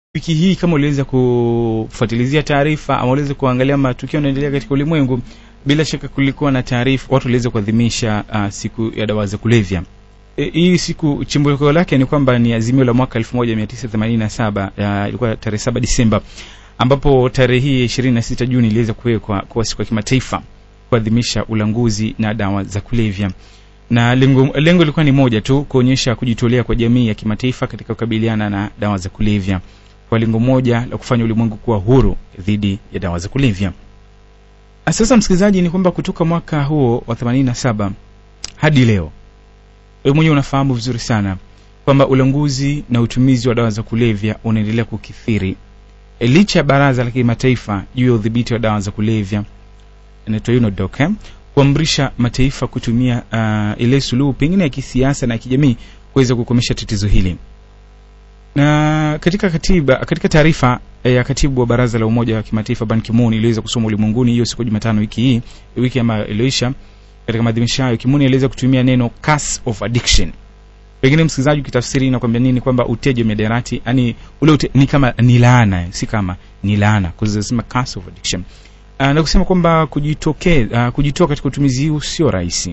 wiki hii kama uliweza kufuatilizia taarifa ama uliweza kuangalia matukio yanaendelea katika ulimwengu bila shaka kulikuwa na taarifa watu waliweza kuadhimisha uh, siku ya dawa za kulevya e, hii siku chimbuko lake ni kwamba ni azimio la mwaka 1987 uh, ilikuwa tarehe 7 Disemba ambapo tarehe hii 26 Juni iliweza kuwekwa kuwa siku ya kimataifa kuadhimisha ulanguzi na dawa za kulevya na lengo lengo lilikuwa ni moja tu kuonyesha kujitolea kwa jamii ya kimataifa katika kukabiliana na dawa za kulevya kwa lengo moja la kufanya ulimwengu kuwa huru dhidi ya dawa za kulevya sasa msikilizaji ni kwamba kutoka mwaka huo wa 87 hadi leo wewe mwenyewe unafahamu vizuri sana kwamba ulanguzi na utumizi wa dawa za kulevya unaendelea kukithiri e, licha ya baraza la kimataifa juu ya udhibiti wa dawa za kulevya inaitwa UNODC eh? kuamrisha mataifa kutumia uh, ile suluhu pengine ya kisiasa na kijamii kuweza kukomesha tatizo hili na katika katiba katika taarifa ya katibu wa baraza la umoja wa kimataifa Ban Ki-moon iliweza kusoma ulimwenguni hiyo siku Jumatano wiki hii wiki ambayo iliyoisha katika maadhimisho hayo Ki-moon aliweza kutumia neno curse of addiction pengine msikilizaji ukitafsiri inakwambia nini kwamba uteja miadarati yani ule ute, ni kama ni laana si kama ni laana kuzisema curse of addiction uh, na kusema kwamba kujitoke uh, kujitoa katika utumizi huu sio rahisi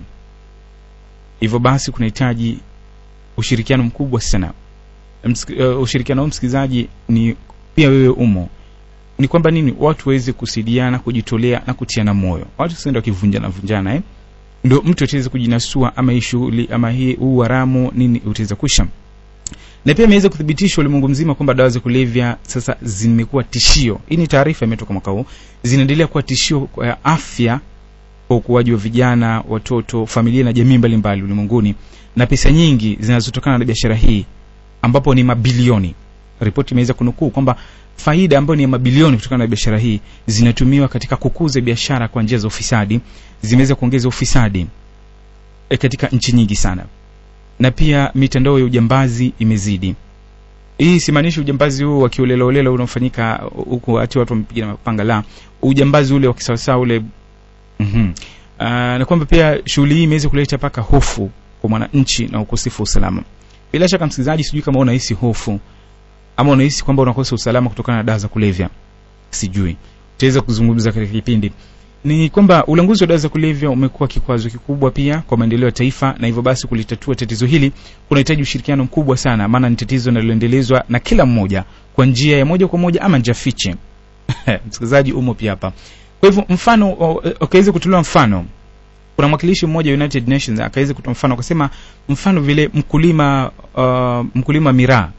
hivyo basi kunahitaji ushirikiano mkubwa sana Msik, uh, ushirikiano huu msikilizaji ni pia wewe umo ni kwamba nini watu waweze kusaidiana kujitolea na kutiana moyo watu sienda wakivunjana vunjana eh? ndio mtu ataweza kujinasua ama hii shughuli ama hii huu haramu nini utaweza kusha na pia imeweza kuthibitishwa ulimwengu mzima kwamba dawa za kulevya sasa zimekuwa tishio hii ni taarifa imetoka mwaka huu zinaendelea kuwa tishio kwa afya kwa ukuaji wa vijana watoto familia na jamii mbalimbali ulimwenguni na pesa nyingi zinazotokana na biashara hii ambapo ni mabilioni ripoti imeweza kunukuu kwamba faida ambayo ni ya mabilioni kutokana na biashara hii zinatumiwa katika kukuza biashara kwa njia za ufisadi zimeweza kuongeza ufisadi e, katika nchi nyingi sana na pia mitandao ya ujambazi imezidi hii simaanishi ujambazi huu wa kiolelaolela unaofanyika huku hati watu wamepiga na mapanga la ujambazi ule wa kisawasawa ule mm-hmm. uh, na kwamba pia shughuli hii imeweza kuleta mpaka hofu kwa mwananchi na ukosefu wa usalama bila shaka msikilizaji sijui kama unahisi hofu ama unahisi kwamba unakosa usalama kutokana na dawa za kulevya sijui utaweza kuzungumza katika kipindi ni kwamba ulanguzi wa dawa za kulevya umekuwa kikwazo kikubwa pia kwa maendeleo ya taifa na hivyo basi kulitatua tatizo hili kunahitaji ushirikiano mkubwa sana maana ni tatizo linaloendelezwa na kila mmoja kwa njia ya moja kwa moja ama njia fiche msikilizaji umo pia hapa kwa hivyo mfano ukaweza kutolewa mfano kuna mwakilishi mmoja United Nations akaweza kutoa mfano akasema mfano vile mkulima uh, mkulima miraa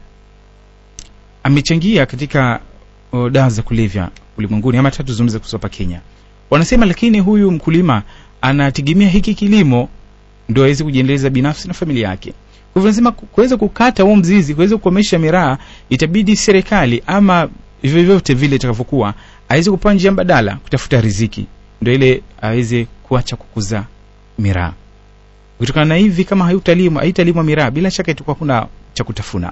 amechangia katika uh, dawa za kulevya ulimwenguni ama tatu zungumza kuhusu hapa Kenya wanasema lakini huyu mkulima anategemea hiki kilimo ndio aweze kujiendeleza binafsi na familia yake kwa hivyo nasema kuweza kukata huo mzizi kuweza kukomesha miraa itabidi serikali ama vyovyote vile itakavyokuwa aweze kupaa njia mbadala kutafuta riziki ndio ile aweze kuacha kukuza miraa kutokana na hivi kama haitalimwa haitalimwa miraa bila shaka itakuwa kuna cha kutafuna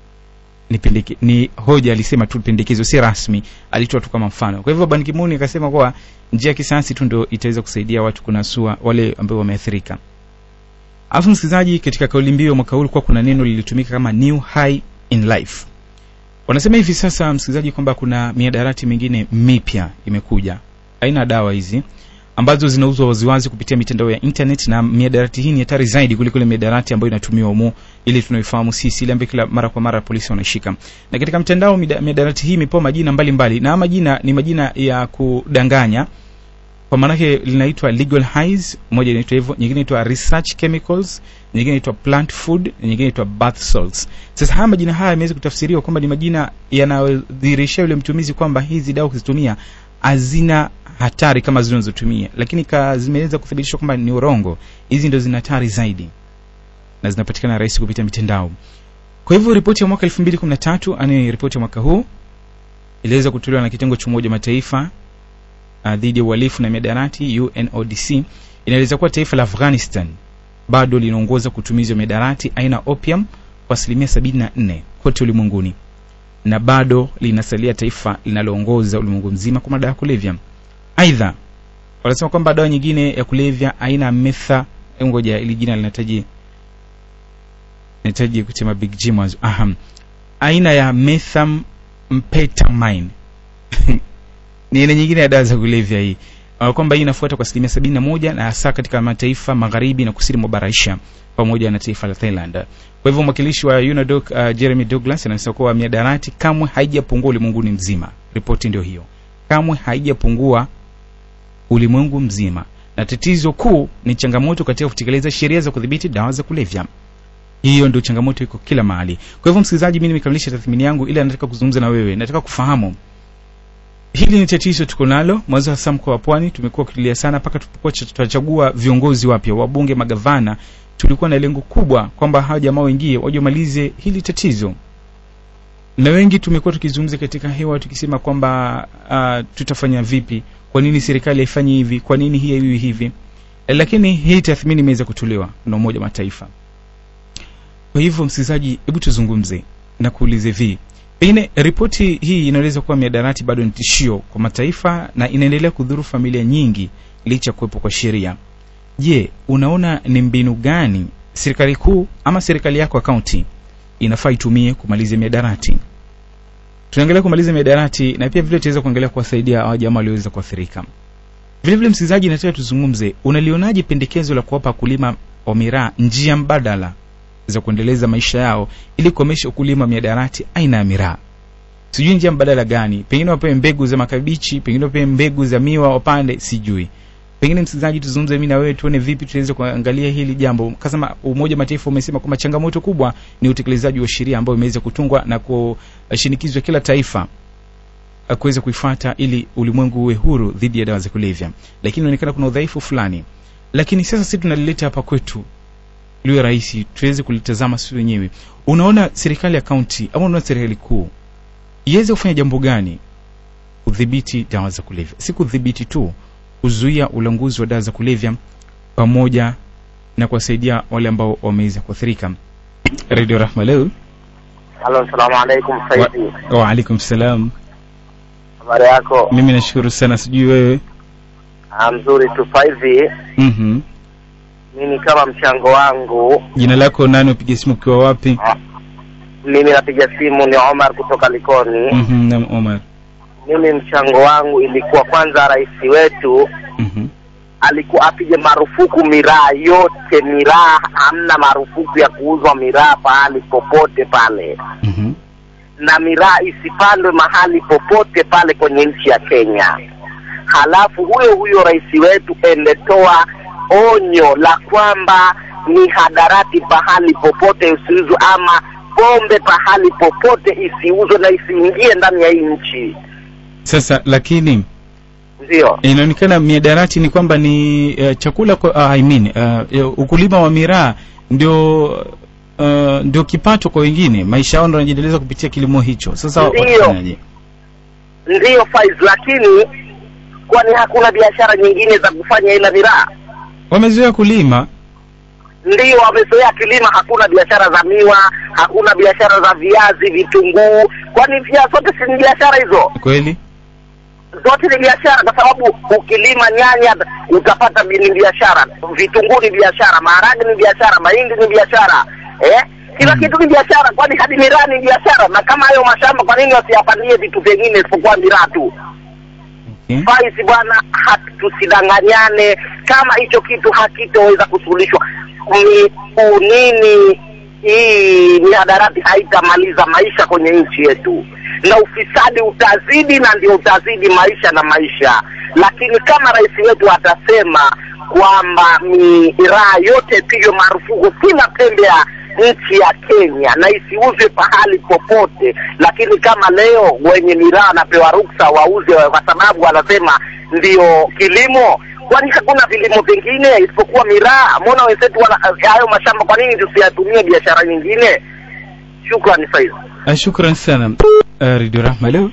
ni, pendeke, ni hoja alisema tu pendekezo si rasmi alitoa tu kama mfano kwa hivyo Ban Ki-moon akasema kuwa njia ya kisayansi tu ndio itaweza kusaidia watu kunasua wale ambao wameathirika alafu msikilizaji katika kauli mbiu mwaka huu kuwa kuna neno lilitumika kama new high in life wanasema hivi sasa msikilizaji kwamba kuna miadarati mingine mipya imekuja aina dawa hizi ambazo zinauzwa waziwazi kupitia mitandao ya internet na miadarati hii ni hatari zaidi kuliko ile miadarati ambayo inatumiwa humo ili tunaoifahamu sisi ile ambayo kila mara kwa mara polisi wanaishika na katika mtandao miadarati hii imepewa majina mbalimbali mbali. na majina ni majina ya kudanganya kwa maanake linaitwa legal highs moja inaitwa hivyo nyingine inaitwa research chemicals nyingine inaitwa plant food nyingine inaitwa bath salts sasa haya majina haya yameweza kutafsiriwa kwamba ni majina yanayodhihirisha yule mtumizi kwamba hizi dawa kuzitumia hazina hatari kama zinazotumia lakini zimeweza kuthibitishwa kwamba ni urongo hizi ndo zina hatari zaidi na zinapatikana rahisi kupitia mitandao kwa hivyo ripoti ya mwaka 2013 ani ripoti ya mwaka huu iliweza kutolewa na kitengo cha umoja mataifa uh, dhidi ya uhalifu na miadarati UNODC inaeleza kuwa taifa la Afghanistan bado linaongoza kutumizi wa miadarati aina opium kwa asilimia 74 kote ulimwenguni na bado linasalia taifa linaloongoza ulimwengu mzima kwa madawa ya kulevya aidha wanasema kwamba dawa nyingine ya kulevya aina ya metha ngoja ili jina linahitaji nahitaji kusema big G mwanzo aham aina ya metham mphetamine ni aina nyingine ya dawa za kulevya hii uh, kwamba hii inafuata kwa asilimia sabini na moja na hasa katika mataifa magharibi na kusini mwa bara Asia pamoja na taifa la Thailand. Kwa hivyo mwakilishi wa UNODC uh, Jeremy Douglas anasema kuwa miadarati kamwe haijapungua ulimwenguni mzima. Ripoti ndio hiyo, kamwe haijapungua ulimwengu mzima, na tatizo kuu ni changamoto katika kutekeleza sheria za kudhibiti dawa za kulevya. Hiyo ndio changamoto iko kila mahali. Kwa hivyo, msikilizaji, mimi nimekamilisha tathmini yangu, ila nataka kuzungumza na wewe, nataka kufahamu hili ni tatizo tuko nalo mwanzo hasa mkoa wa pwani tumekuwa kutulia sana mpaka tulipokuwa tutachagua viongozi wapya wabunge magavana tulikuwa na lengo kubwa kwamba hawa jamaa wengie waje wamalize hili tatizo na wengi tumekuwa tukizungumza katika hewa tukisema kwamba uh, tutafanya vipi kwa nini serikali haifanyi hivi kwa nini hii haiwi hivi e, lakini hii tathmini imeweza kutolewa na umoja wa mataifa kwa hivyo msikilizaji hebu tuzungumze na kuulize vi pengine ripoti hii inaeleza kuwa miadarati bado ni tishio kwa mataifa na inaendelea kudhuru familia nyingi licha ya kuwepo kwa sheria je unaona ni mbinu gani serikali kuu ama serikali yako ya kaunti inafaa itumie kumaliza miadarati tunaangalia kumaliza miadarati na pia vile tutaweza kuangalia kuwasaidia hawa jamaa walioweza kuathirika vile vile msikilizaji nataka tuzungumze unalionaje pendekezo la kuwapa wakulima wa miraa njia mbadala za kuendeleza maisha yao ili kukomesha ukulima wa miadarati aina ya miraa sijui njia mbadala gani pengine wapewe mbegu za makabichi pengine wapewe mbegu za miwa wapande sijui pengine msikilizaji tuzungumze mimi na wewe tuone vipi tunaweza kuangalia hili jambo kasema umoja wa mataifa umesema kwamba changamoto kubwa ni utekelezaji wa sheria ambayo imeweza kutungwa na kushinikizwa kila taifa kuweza kuifuata ili ulimwengu uwe huru dhidi ya dawa za kulevya lakini inaonekana kuna udhaifu fulani lakini sasa sisi tunalileta hapa kwetu liwe rahisi tuweze kulitazama sisi wenyewe unaona serikali ya kaunti ama unaona serikali kuu iweze kufanya jambo gani kudhibiti dawa za kulevya si kudhibiti tu kuzuia ulanguzi wa dawa za kulevya pamoja na kuwasaidia wale ambao wameweza kuathirika radio rahma leo halo salamu alaikum saidi waalaikum salam habari yako mimi nashukuru sana sijui wewe Ah, mzuri tu hivi mm-hmm. mimi kama mchango wangu jina lako nani upige simu ukiwa wapi ah, mimi napiga simu ni omar kutoka likoni mm-hmm. nam omar mimi mchango wangu ilikuwa kwanza rais wetu mm-hmm. alikuwa apige marufuku miraa yote miraa hamna marufuku ya kuuzwa miraa pahali popote pale Mm-hmm. na miraa isipandwe mahali popote pale kwenye nchi ya Kenya. Halafu huyo huyo rais wetu endetoa onyo la kwamba mihadarati pahali popote isiuzwe, ama pombe pahali popote isiuzwe na isiingie ndani ya hii nchi. sasa lakini Ndio, inaonekana miadarati ni kwamba ni uh, chakula kwa, uh, I mean, uh, ukulima wa miraa ndio uh, ndio kipato kwa wengine maisha yao ndo yanajiendeleza kupitia kilimo hicho sasa Ndio. watafanyaje ndiyo Faiz, lakini kwani hakuna biashara nyingine za kufanya ila miraa? wamezoea kulima ndio wamezoea kilima, hakuna biashara za miwa, hakuna biashara za viazi, vitunguu. Kwani vya zote si ni biashara hizo? kweli Zote ni biashara, kwa sababu ukilima nyanya utapata bi- ni biashara, vitunguu ni biashara, maharage ni biashara, mahindi ni biashara eh? Kila Mm. kitu ni biashara, kwani hadi miraa ni biashara. Na kama hayo mashamba, kwa nini wasiyapandie vitu vingine isipokuwa miraa tu? okay. Faisi bwana, hatu- tusidanganyane. Kama hicho kitu hakitoweza kusuluhishwa, ni unini hii mihadarati haitamaliza maisha kwenye nchi yetu, na ufisadi utazidi, na ndio utazidi maisha na maisha. Lakini kama rais wetu atasema kwamba miraa yote ipigwe marufuku kila pembe ya nchi ya Kenya na isiuzwe pahali popote, lakini kama leo wenye miraa wanapewa ruksa wauze kwa sababu wanasema ndio kilimo, kwani hakuna vilimo vingine isipokuwa miraa? Mbona wenzetu wana hayo mashamba, kwa nini tusiyatumie biashara nyingine? Shukrani Faiz. uh, shukran sana uh, radio rahma leo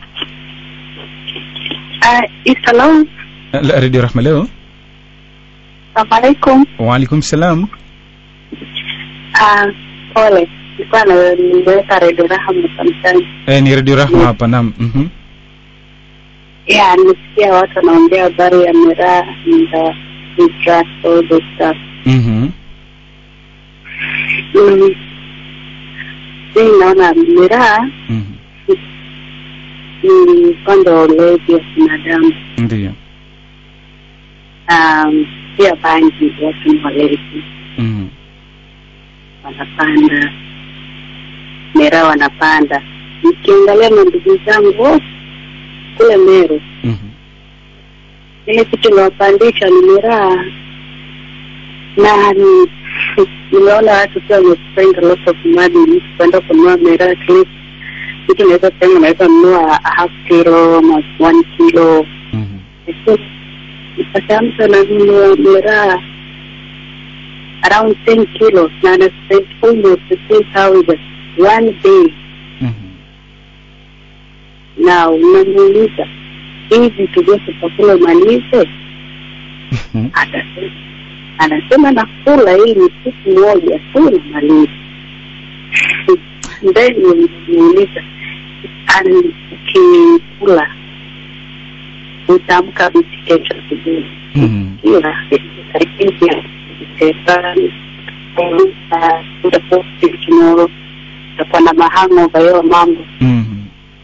Uh, Issalam. uh, la- radio rahma leo Assalamualaikum. waalaikum salam Uh, pole. Nilikuwa na nimeweka redio Rahma sometimes. eh, ni radio rahma hapa nam mm-hmm. Yeah, nimesikia watu wanaongea habari ya miraa and uh, the drugs, all those stuff. Mm-hmm. Mm. Mimi naona miraa Mm-hmm. ni upande wa ulevi wa binadamu ndio um, pia bangi watu ni walevi Mhm. wanapanda miraa wanapanda nikiangalia mandugu zangu wote kule meru Mhm. ile kitu inawapandisha ni miraa na ni nimeona watu pia wamespend a lot of money kwenda kununua miraa at least kitu naweza sema unaweza nunua a half kilo ama one kilo Mhm. sasa mtu ananunua miraa around 10 kilos na ana spend almost 15,000 one day Mhm. na unamuuliza hii vitu vyote chakula umalize Mhm. Atasema- anasema nakula hii ni siku moja tu namaliza then nimuuliza "Ani, ukikula utaamka vipi kesho asubuhi Mhm. kila karibia tomorrow utakuwa na mahangova hiyo mambo Mhm.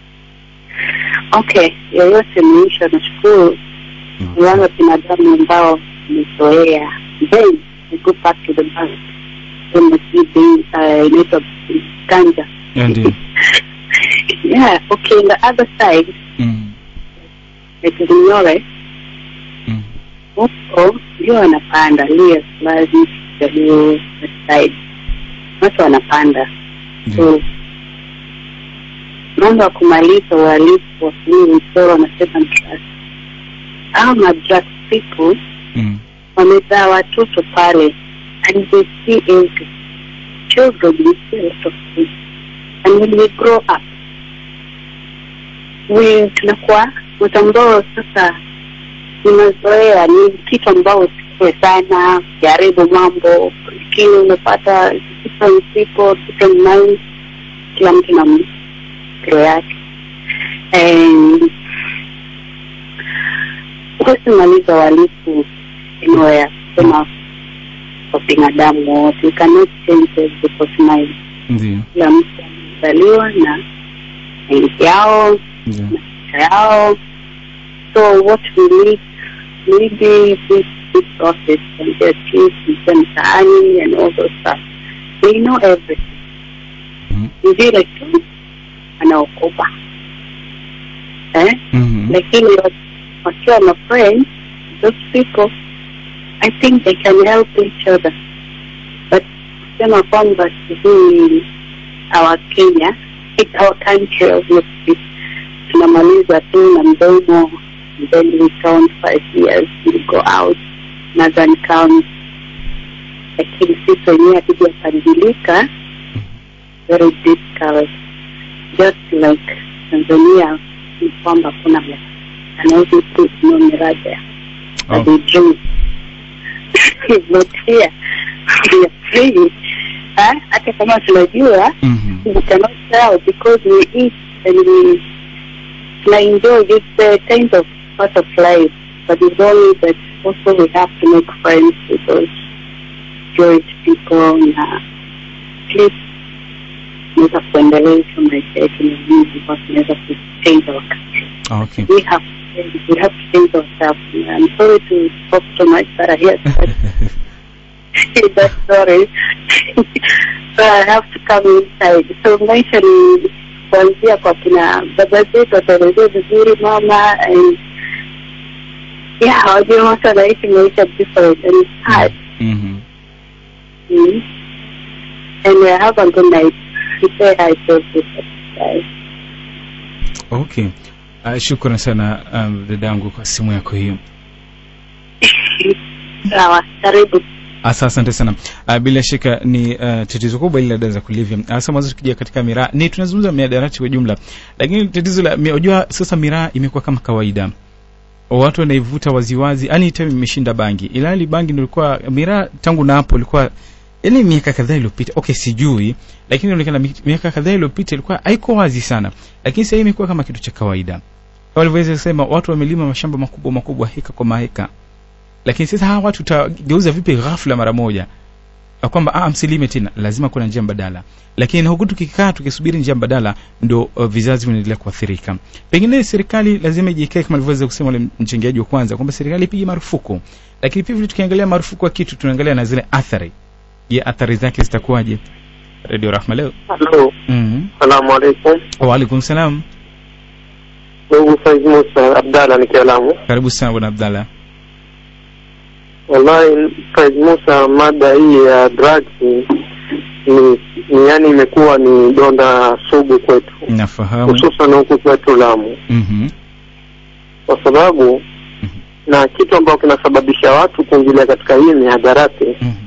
okay yoyote maisha nashukuru ni wale binadamu ambao wamezoea then we go back to the bank when the CB, uh, inaitwa ganja Yeah, ndio yeah okay on the other side Mhm. like Vinyore Mhm. huko ndio wanapanda lia fulani jalio side watu wanapanda ndio so mambo ya kumaliza uhalifu watumii msoro na second trust au madrug people Mhm. wamezaa watoto pale and they see everything children we see a lot of things and when we grow up we tunakuwa watu ambao sasa ni mazoea ni kitu ambao usikue sana jaribu mambo lakini umepata different people different minds kila mtu na mkiro yake and huwezi maliza uhalifu anywhere kusema kwa binadamu wote you cannot change people's mind ndio kila mtu amezaliwa na mind yao ndio maisha yao so what we need maybe this this process and their chiefs and mtaani and all those stuff they know everything Mhm. ni vile tu anaokopa eh Mhm. lakini wa- wakiwa na friends those people i think they can help each other but kusema kwamba sijui our kenya it's our country obviously tunamaliza tu na mdomo and then we count five years we go out northern count lakini sisi wenyewe hatujapadilika very difficult just like tanzania ni kwamba kuna anaweza tu no miraja Oh. but they drink but here we are free Ah, hata kama tunajua Mhm. we cannot tell because we eat and we like enjoy this uh, kind of part of life but it's only that also we have to make friends with those Jewish people na at least tunaweza kuendeleza maisha yetu na nini because tunaweza ku change our country okay we have we have to change ourselves I'm sorry to talk so much but I hear that that story so I have to come inside so maisha ni kuanzia kwa kina baba zetu wataelezea vizuri mama and yeah wajua watu wanaishi maisha different and it's hard Mhm. mm. and uh, have a good night say hi to everybody guys okay uh, shukran sana um, dadangu kwa simu yako hiyo sawa karibu Asa, asante sana uh, bila shaka ni uh, tatizo kubwa hili la dawa za kulevya hasa mwanzo tukija katika miraa ni tunazungumza miadarati kwa jumla lakini tatizo la mi- unajua sasa miraa imekuwa kama kawaida watu wanaivuta waziwazi yani time imeshinda bangi ilali bangi ndio ilikuwa miraa tangu na hapo ilikuwa yani miaka kadhaa iliyopita okay sijui lakini inaonekana mi- miaka kadhaa iliyopita ilikuwa haiko wazi sana lakini sasa hii imekuwa kama kitu cha kawaida kama walivyoweza kusema watu wamelima mashamba makubwa makubwa heka kwa maheka lakini sasa hawa watu utageuza vipi ghafla mara moja uh, kwamba ah, msilime tena lazima kuna njia mbadala lakini huku tukikaa tukisubiri njia mbadala ndo uh, vizazi vinaendelea kuathirika pengine serikali lazima ijikae kama alivyoweza kusema ule mchangiaji wa kwanza kwamba serikali ipige marufuku lakini pia vile tukiangalia marufuku wa kitu tunaangalia na zile athari je athari zake zitakuwaje radio rahma leo Halo, mm-hmm. salamu alaikum. waalaikum salam Ndugu Faiz Musa Abdalla nikiwa Lamu. karibu sana bwana abdallah Wallahi Faiz Musa, mada hii ya drugs ni, ni yani imekuwa ni donda sugu kwetu, nafahamu hususan huku kwetu Lamu, mm-hmm. kwa sababu na kitu ambacho kinasababisha watu kuingilia katika hii mihadarati, Mm-hmm.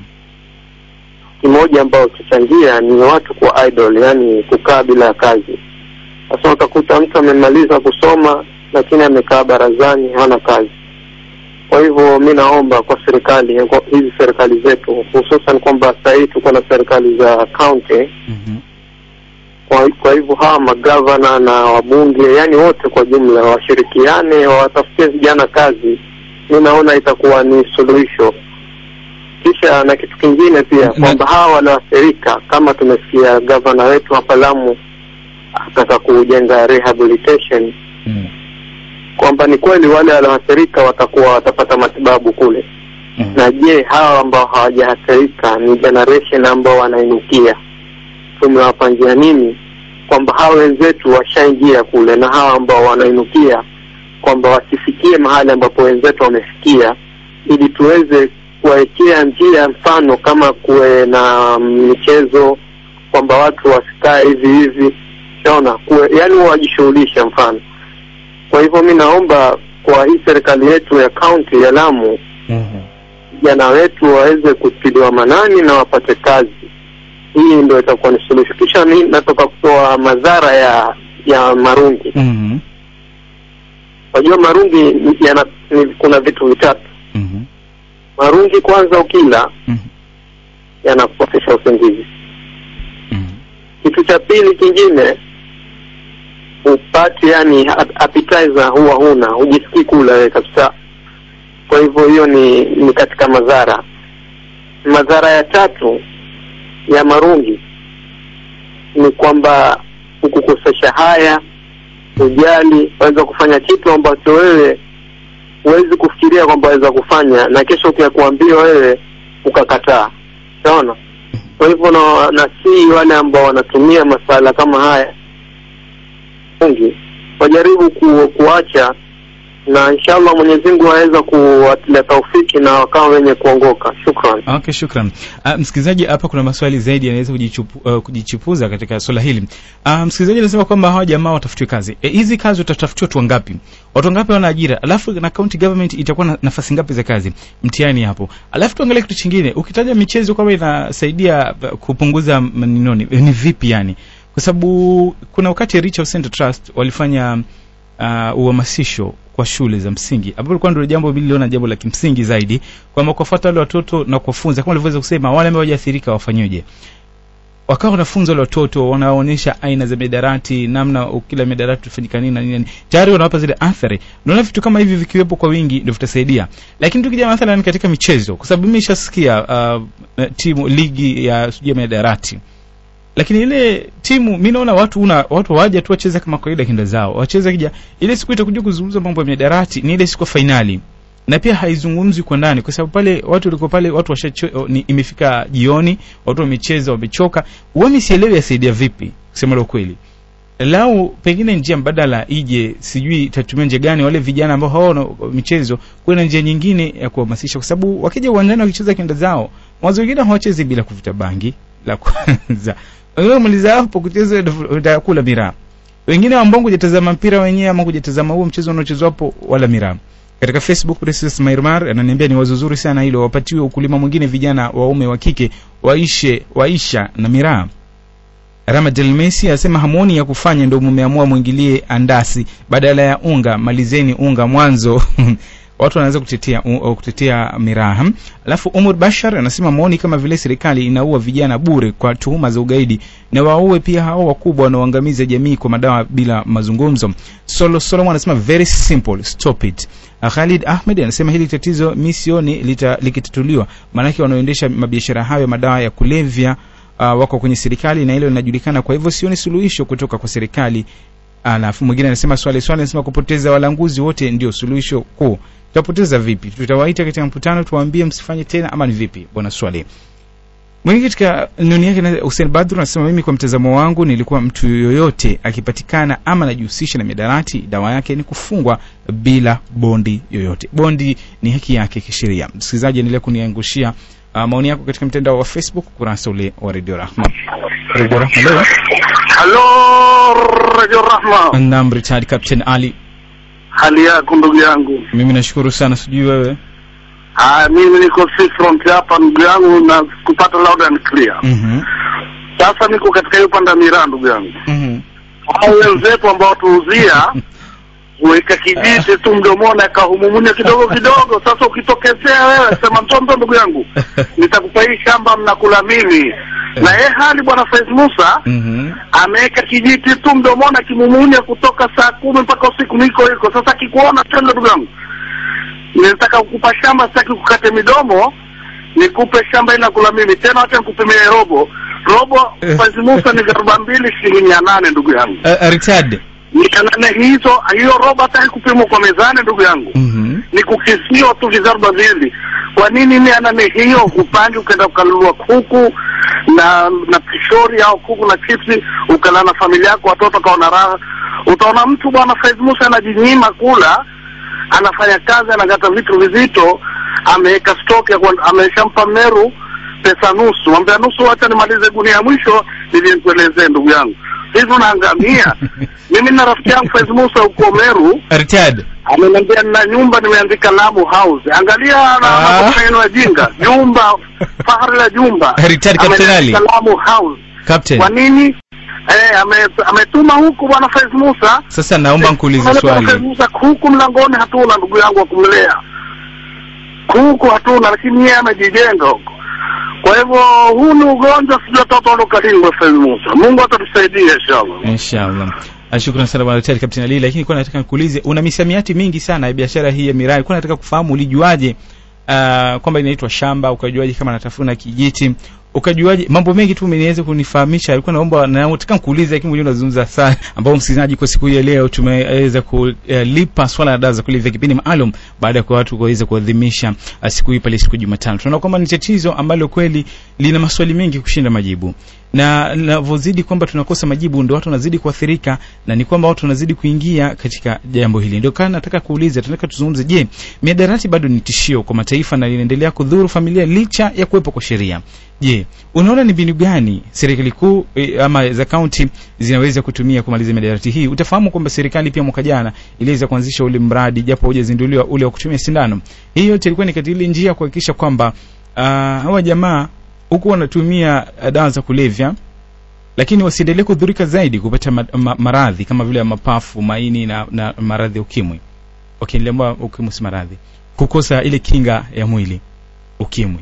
kimoja ambao kichangia ni watu kuwa idle, yani kukaa bila ya kazi. Sasa utakuta mtu amemaliza kusoma lakini amekaa barazani, hana kazi. Kwa hivyo mi naomba kwa serikali, kwa hizi serikali zetu, hususan kwamba sasa hivi tuko na serikali za county. Mm-hmm. Kwa, kwa hivyo hawa magavana na wabunge, yani wote kwa jumla washirikiane, wawatafutie vijana kazi. Mi naona itakuwa ni suluhisho. Kisha na kitu kingine pia Na- kwamba hawa walioathirika, kama tumesikia gavana wetu hapa Lamu ataka kujenga rehabilitation Mm. kwamba ni kweli wale walioathirika watakuwa watapata matibabu kule Mm. na je hawa ambao hawajaathirika ni generation ambao wanainukia tumewapangia nini kwamba hawa wenzetu washaingia kule na hawa ambao wanainukia kwamba wasifikie mahali ambapo wenzetu wamefikia ili tuweze kuwawekea njia mfano kama kuwe na michezo kwamba watu wasikae hivi hivi shaona kuwe yani wajishughulishe mfano kwa hivyo mi naomba kwa hii serikali yetu ya kaunti ya Lamu Mhm. vijana wetu waweze kutiliwa manani na wapate kazi. Hii ndio itakuwa ni suluhisho. Kisha mi natoka kutoa madhara ya ya marungi. Mhm. Wajua marungi ni- yana, ni, kuna vitu vitatu. Mhm. Marungi kwanza, ukila Mhm. yanakukosesha usingizi. Mhm. Kitu cha pili kingine upate yani ap- appetizer huwa huna, hujisikii kula wewe kabisa. Kwa hivyo hiyo ni ni katika madhara. Madhara ya tatu ya marungi ni kwamba hukukosesha haya, ujali, waweza kufanya kitu ambacho wewe huwezi kufikiria kwamba waweza kufanya, na kesho ukiakuambia wewe ukakataa. Unaona? Kwa hivyo na, na si wale ambao wanatumia masala kama haya wengi wajaribu ku, kuacha na inshallah Mwenyezi Mungu aweza kuwatilia taufiki na wakawa wenye kuongoka. Shukran. Okay, shukran. Uh, msikilizaji, hapa kuna maswali zaidi yanaweza kujichupu, uh, kujichipuza katika swala hili. Uh, msikilizaji anasema kwamba hawa jamaa watafutiwe kazi. E, hizi kazi watatafutiwa watu wangapi? Watu wangapi wana ajira? Alafu na county government itakuwa na nafasi ngapi za kazi? Mtihani hapo. Alafu tuangalie kitu chingine. Ukitaja michezo kama inasaidia uh, kupunguza maninoni, ni vipi yani? Kwa sababu kuna wakati Richard Center Trust walifanya uh, uhamasisho kwa shule za msingi ambapo ilikuwa ndio jambo biliona jambo la kimsingi zaidi kwamba kuwafuata wale watoto na kuwafunza kama walivyoweza kusema wale ambao hawajaathirika wafanyeje wakawa wanafunza wale watoto wanaonyesha aina za midarati namna kila midarati tufanyika nini na nini na nini. tayari wanawapa zile athari naona vitu kama hivi vikiwepo kwa wingi ndio vitasaidia lakini tukija mathalan katika michezo kwa sababu mimi nishasikia uh, timu ligi ya sijui ya midarati lakini ile timu mi naona watu una watu waja tu wacheza kama kawaida kinda zao wacheza kija ile siku itakuja kuzungumza mambo ya miadarati ni ile siku ya fainali na pia haizungumzwi kwa ndani kwa sababu pale watu walikuwa pale watu washacho ni imefika jioni watu wamecheza wamechoka wami sielewi yasaidia vipi kusema la ukweli lau pengine njia mbadala ije sijui itatumia njia gani wale vijana ambao hawana michezo kuwe na njia nyingine ya kuhamasisha kwa sababu wakija uwanjani wakicheza kenda zao mwanzo wengine hawachezi bila kuvuta bangi la kwanza wengine maliza hapo kucheza utakula miraa wengine ambao kujatazama mpira wenyewe ama kujatazama huo mchezo unaochezwa hapo wala miraa katika facebook Precious Mairmar ananiambia ni wazo zuri sana hilo wapatiwe ukulima mwingine vijana waume wa kike waishe waisha na miraa Ramadel Messi asema hamoni ya kufanya ndio mumeamua mwingilie andasi badala ya unga malizeni unga mwanzo watu wanaanza kutetea uh, kutetea miraha alafu umar bashar anasema maoni kama vile serikali inaua vijana bure kwa tuhuma za ugaidi na waue pia hao wakubwa wanaoangamiza jamii kwa madawa bila mazungumzo solo solomon anasema very simple stop it Uh, Khalid Ahmed anasema hili tatizo mi sioni lita- likitatuliwa maanake wanaoendesha mabiashara hayo ya madawa ya kulevya uh, wako kwenye serikali na hilo linajulikana kwa hivyo sioni suluhisho kutoka kwa serikali alafu mwingine anasema swali swali anasema kupoteza walanguzi wote ndio suluhisho kuu tutapoteza vipi tutawaita katika mkutano tuwaambie msifanye tena ama ni vipi bwana swali mwingine katika nuni yake na- Hussein Badru anasema mimi kwa mtazamo wangu nilikuwa mtu yoyote akipatikana ama anajihusisha na midarati dawa yake ni kufungwa bila bondi yoyote bondi ni haki yake kisheria msikilizaji endelea kuniangushia uh, maoni yako katika mtandao wa facebook kurasa ule wa radio rahma radio rahma leo halo radio rahma naam retired captain ali hali yako ndugu yangu mimi nashukuru sana sijui wewe ah, mimi niko seafront hapa ndugu yangu na kupata loud and clear Mhm. sasa niko katika hiyo panda miraa ndugu yangu Mhm. hao wenzetu ambao tuuzia weka kijiti tu mdomoni akahumumunya kidogo kidogo sasa ukitokezea wewe sema mtonto ndugu yangu nitakupa hii shamba mnakula mimi na ye hali bwana Faiz Musa Mhm. ameweka kijiti tu mdomoni akimumunya kutoka saa kumi mpaka usiku niko hiko sasa akikuona tendo ndugu yangu nitaka kukupa shamba sitaki kukate midomo nikupe shamba ila kula mimi tena wacha nikupimie robo robo Eh. Faiz Musa ni arobaini mbili shilingi mia nane ndugu yangu Uh, uh, retired mia nane hizo hiyo robo hataki kupimwa kwa mezani ndugu yangu Mhm. ni kukisiwa tu vizaruba vili kwa nini mia nane hiyo upangi ukaenda ukanunua kuku na na pishori au kuku na chipsi ukala na familia yako watoto kaona raha utaona mtu bwana Faiz Musa anajinyima kula anafanya kazi anakata vitu vizito ameweka stock ya kwa- ameshampa Meru pesa nusu mwambia nusu wacha nimalize gunia ya mwisho ili nikuelezee ndugu yangu hivi unaangamia mimi na rafiki yangu Faiz Musa huko Meru retired ameniambia nina nyumba nimeandika Lamu House. Angalia na Ah. maneno ya jinga, nyumba fahari la jumba Richard Captain Ali. Ameandika Lamu House. captain Kwa nini? Eh, ame, ametuma huku bwana Faiz Musa. sasa naomba nkuulize Bwana Faiz swali Musa huku mlangoni hatuna ndugu yangu wa kumlea. Huku hatuna lakini yeye amejijenga huko. Kwa hivyo huu ni ugonjwa sijui atatoka lini bwana Faiz Musa. Mungu atatusaidia inshallah. inshallah Ah, shukran sana bwana Richard Captain Ali lakini kwa nataka nikuulize una misamiati mingi sana ya biashara hii ya miraa kwa nataka kufahamu ulijuaje uh, kwamba inaitwa shamba ukajuaje kama natafuna kijiti ukajuaje mambo mengi tu umeniweza kunifahamisha alikuwa naomba na nataka nikuulize lakini mwenyewe unazungumza sana ambao msikilizaji kwa siku hii ya leo tumeweza kulipa swala la dawa za kulevya kipindi maalum baada ya kwa watu kuweza kuadhimisha uh, siku hii pale siku ya Jumatano tunaona kwamba ni tatizo ambalo kweli lina maswali mengi kushinda majibu na linavyozidi kwamba tunakosa majibu ndio watu wanazidi kuathirika na ni kwamba watu wanazidi kuingia katika jambo hili ndio kana nataka kuuliza tunataka tuzungumze je miadarati bado ni tishio kwa mataifa na linaendelea kudhuru familia licha ya kuwepo kwa sheria je unaona ni mbinu gani serikali kuu e, ama za kaunti zinaweza kutumia kumaliza miadarati hii utafahamu kwamba serikali pia mwaka jana iliweza kuanzisha ule mradi japo haujazinduliwa ule wa kutumia sindano hii yote ilikuwa ni katika ile njia ya kuhakikisha kwamba uh, hawa jamaa huku wanatumia uh, dawa za kulevya lakini wasiendelee kudhurika zaidi kupata ma, ma, maradhi kama vile ya mapafu maini na, na maradhi ya ukimwi okay, niliambiwa ukimwi si maradhi kukosa ile kinga ya mwili ukimwi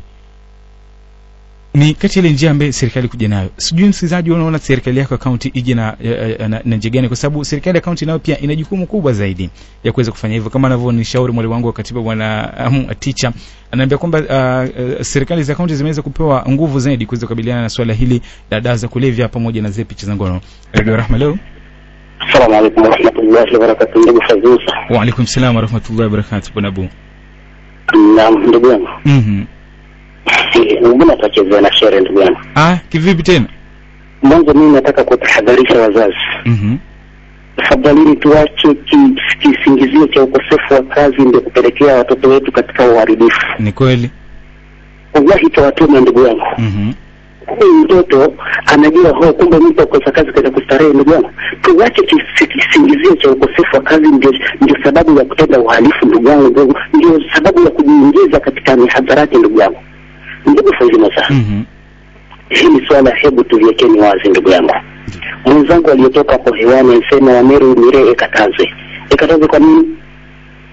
ni kati ya ile njia ambayo serikali kuja nayo sijui msikilizaji unaona serikali yako ya kaunti ije na, na, na, na njia gani kwa sababu serikali ya kaunti nayo pia ina jukumu kubwa zaidi ya kuweza kufanya hivyo kama anavyonishauri mwalimu wangu wa katiba bwana um, ticha anaambia kwamba uh, uh, serikali za kaunti zimeweza kupewa nguvu zaidi kuweza kukabiliana na swala hili la dawa za kulevya pamoja na zile picha za ngono radio rahma leo Assalamu alaikum warahmatullahi wabarakatuh, ndugu Faiz Musa. wa alaikum salam wa rahmatullahi wa barakatuh bwana abu Naam, ndugu yangu, mhm mbona tutachezea na shere ndugu yangu? ah kivipi tena Mwanzo mimi nataka kutahadharisha wazazi, mhm tafadhalini tuache ki- kisingizio cha ukosefu wa kazi ndio kupelekea watoto wetu katika uharibifu. ni kweli Wallahi tawatuma ndugu yangu, mhm huyu mtoto anajua ho, kumbe mtu akosa kazi kaza kustarehe. Ndugu yangu, tuache kis- kisingizio cha ukosefu wa kazi ndio, ndio sababu ya kutenda uhalifu ndugu yangu, ndio- ndio sababu ya kujiingiza katika mihadharati ndugu yangu. Ndugu Faiz Musa, mhm hili swala hebu tuliwekeni wazi ndugu yangu. Mwenzangu aliyetoka hapo hewani alisema Wameru Miree ikatazwe. Ikatazwe kwa nini?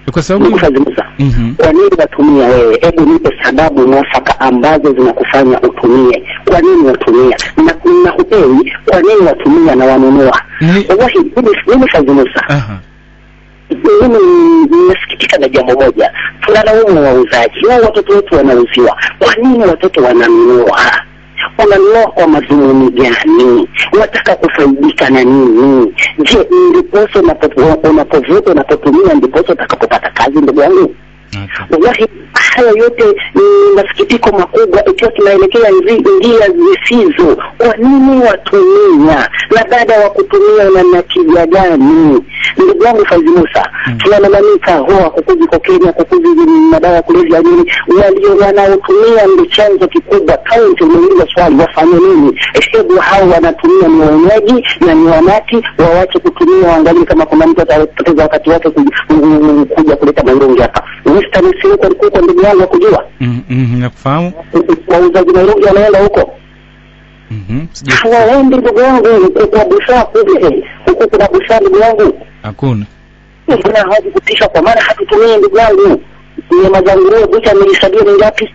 kwa sababu ndugu Fazi Musa Mhm. kwa nini watumia wewe hebu nipe sababu mwafaka ambazo zinakufanya utumie kwa nini watumia na na hupewi kwa nini watumia na wanunua Ni- wallahi mimi mimi Fazi Musa Aha. mimi ninasikitika na jambo moja tunalaumu wauzaji wao watoto wetu wanauziwa kwa nini watoto wananunua wananunua kwa madhumuni gani wataka kufaidika na nini je ndiposo unapo- unapovuta unapotumia ndiposo utakapopata kazi ndugu yangu Okay. wallahi haya yote ni masikitiko makubwa ikiwa tunaelekea nzi- njia zisizo kwa nini watumia na baada ya kutumia una natija gani ndugu yangu Faizi Musa Mm. tunalalamika hoa kukuzi kokenya kukuzi madawa ya kulevya nini walio wanaotumia ndio chanzo kikubwa kaunti umeuliza swali wafanye nini hebu hao wanatumia ni waenyeji na ni wanati wawache kutumia waangalie kama kuna mtu atapoteza wakati wake kuja, kuja kuleta mairungi hapa Western si huko huko ndugu yangu wa kujua Mhm, mhm, nakufahamu wauzaji mairungi wanaenda huko Mhm, sijui- hawaendi ndugu yangu kwa busara kule huku kuna busara ndugu yangu hakuna mbona hawakutisha kwa maana hatutumii ndugu yangu nyama za nguruwe bucha nilisabia ni ngapi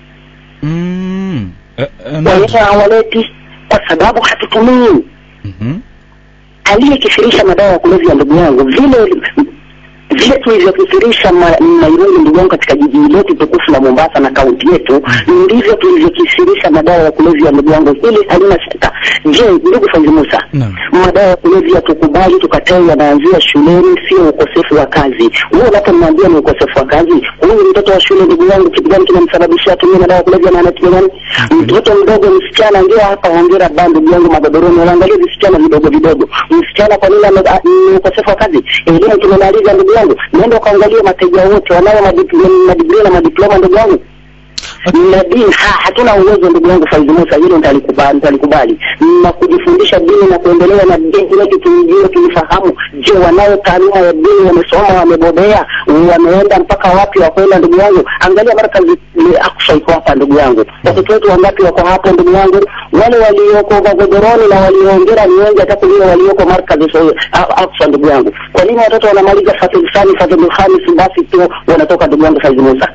Mm. Eh, eh, wenyewe na- hawaleti kwa sababu hatutumii Mhm. aliyekithirisha madawa ya kulevya ndugu yangu vile vile tulivyokithirisha ma- mairungi ndugu yangu katika jiji letu tukufu la Mombasa na kaunti yetu ndivyo tulivyokithirisha madawa ya kulevya ndugu yangu hili halina shaka je ndugu Faizi Musa Naam. madawa ya kulevya tukubali tukatae yanaanzia shuleni sio ukosefu wa kazi huo unapomwambia ni ukosefu wa kazi huyu mtoto wa shule ndugu yangu kitu gani kinamsababisha atumie madawa ya kulevya na anatumia gani mtoto mdogo msichana ndio hapa hongera ba ndugu yangu magodoroni wanaangalia visichana vidogo vidogo msichana kwa nini ame- a- ni ukosefu wa kazi elimu tumemaliza ndugu yangu naenda ukaangalia mateja wote wanao madipl- madigrii na madiploma ndugu yangu na dini ha, hatuna uwezo ndugu yangu Faizi Musa, hilo nitalikubali, nitalikubali na kujifundisha dini na kuendelea na dini letu tulijue, tulifahamu. Je, wanao taaluma ya dini, wamesoma, wamebobea, wameenda mpaka wapi wa kwenda? Ndugu yangu, angalia markazi ni Aqsa iko hapa ndugu yangu, watoto wetu wangapi wako hapo ndugu yangu? Wale walioko magodoroni na walioongera ni wengi hata kuliko walioko markazi so, Aqsa ndugu yangu. Kwa nini watoto wanamaliza Fatul Thani, Fatul Khamis basi tu wanatoka ndugu yangu Faizi Musa?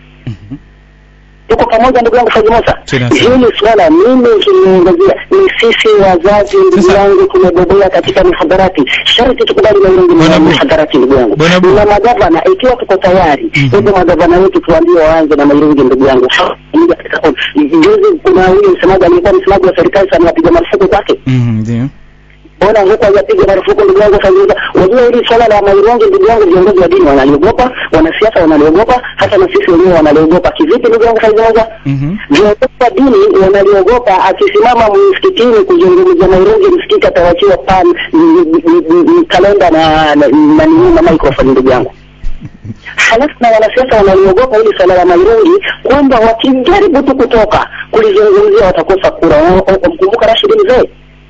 tuko pamoja ndugu yangu Faizi Musa. Tena sana. Hili swala mimi kiliongezea ni sisi wazazi ndugu Sasa- yangu tumebobea katika mihadarati, sharti tukubali mairungi Bwana na Bu- mihadarati ndugu yangu. Bwana Bu- Na magavana ikiwa tuko tayari, Mhm. hebu magavana wetu tuambie waanze na mairungi ndugu yangu. Moja katika kauli. Juzi kuna huyu msemaji aliyekuwa msemaji wa serikali sana apiga marufuku kwake Mhm, ndio mbona huko hajapiga marufuku ndugu yangu Faiza? Unajua hili swala la maironge ndugu yangu, viongozi wa dini wanaliogopa, wanasiasa wanaliogopa, hata na sisi wenyewe wanaliogopa. Kivipi ndugu yangu Faiza? Mhm. viongozi wa dini wanaliogopa akisimama msikitini kuzungumza Nairobi, msikiti atawachiwa pan n- n- n- n- kalenda na na na nini na microphone ndugu yangu. Halafu na wanasiasa wanaliogopa hili swala la Nairobi kwamba wakijaribu tu kutoka kulizungumzia watakosa kura. Mkumbuka Rashid Mzee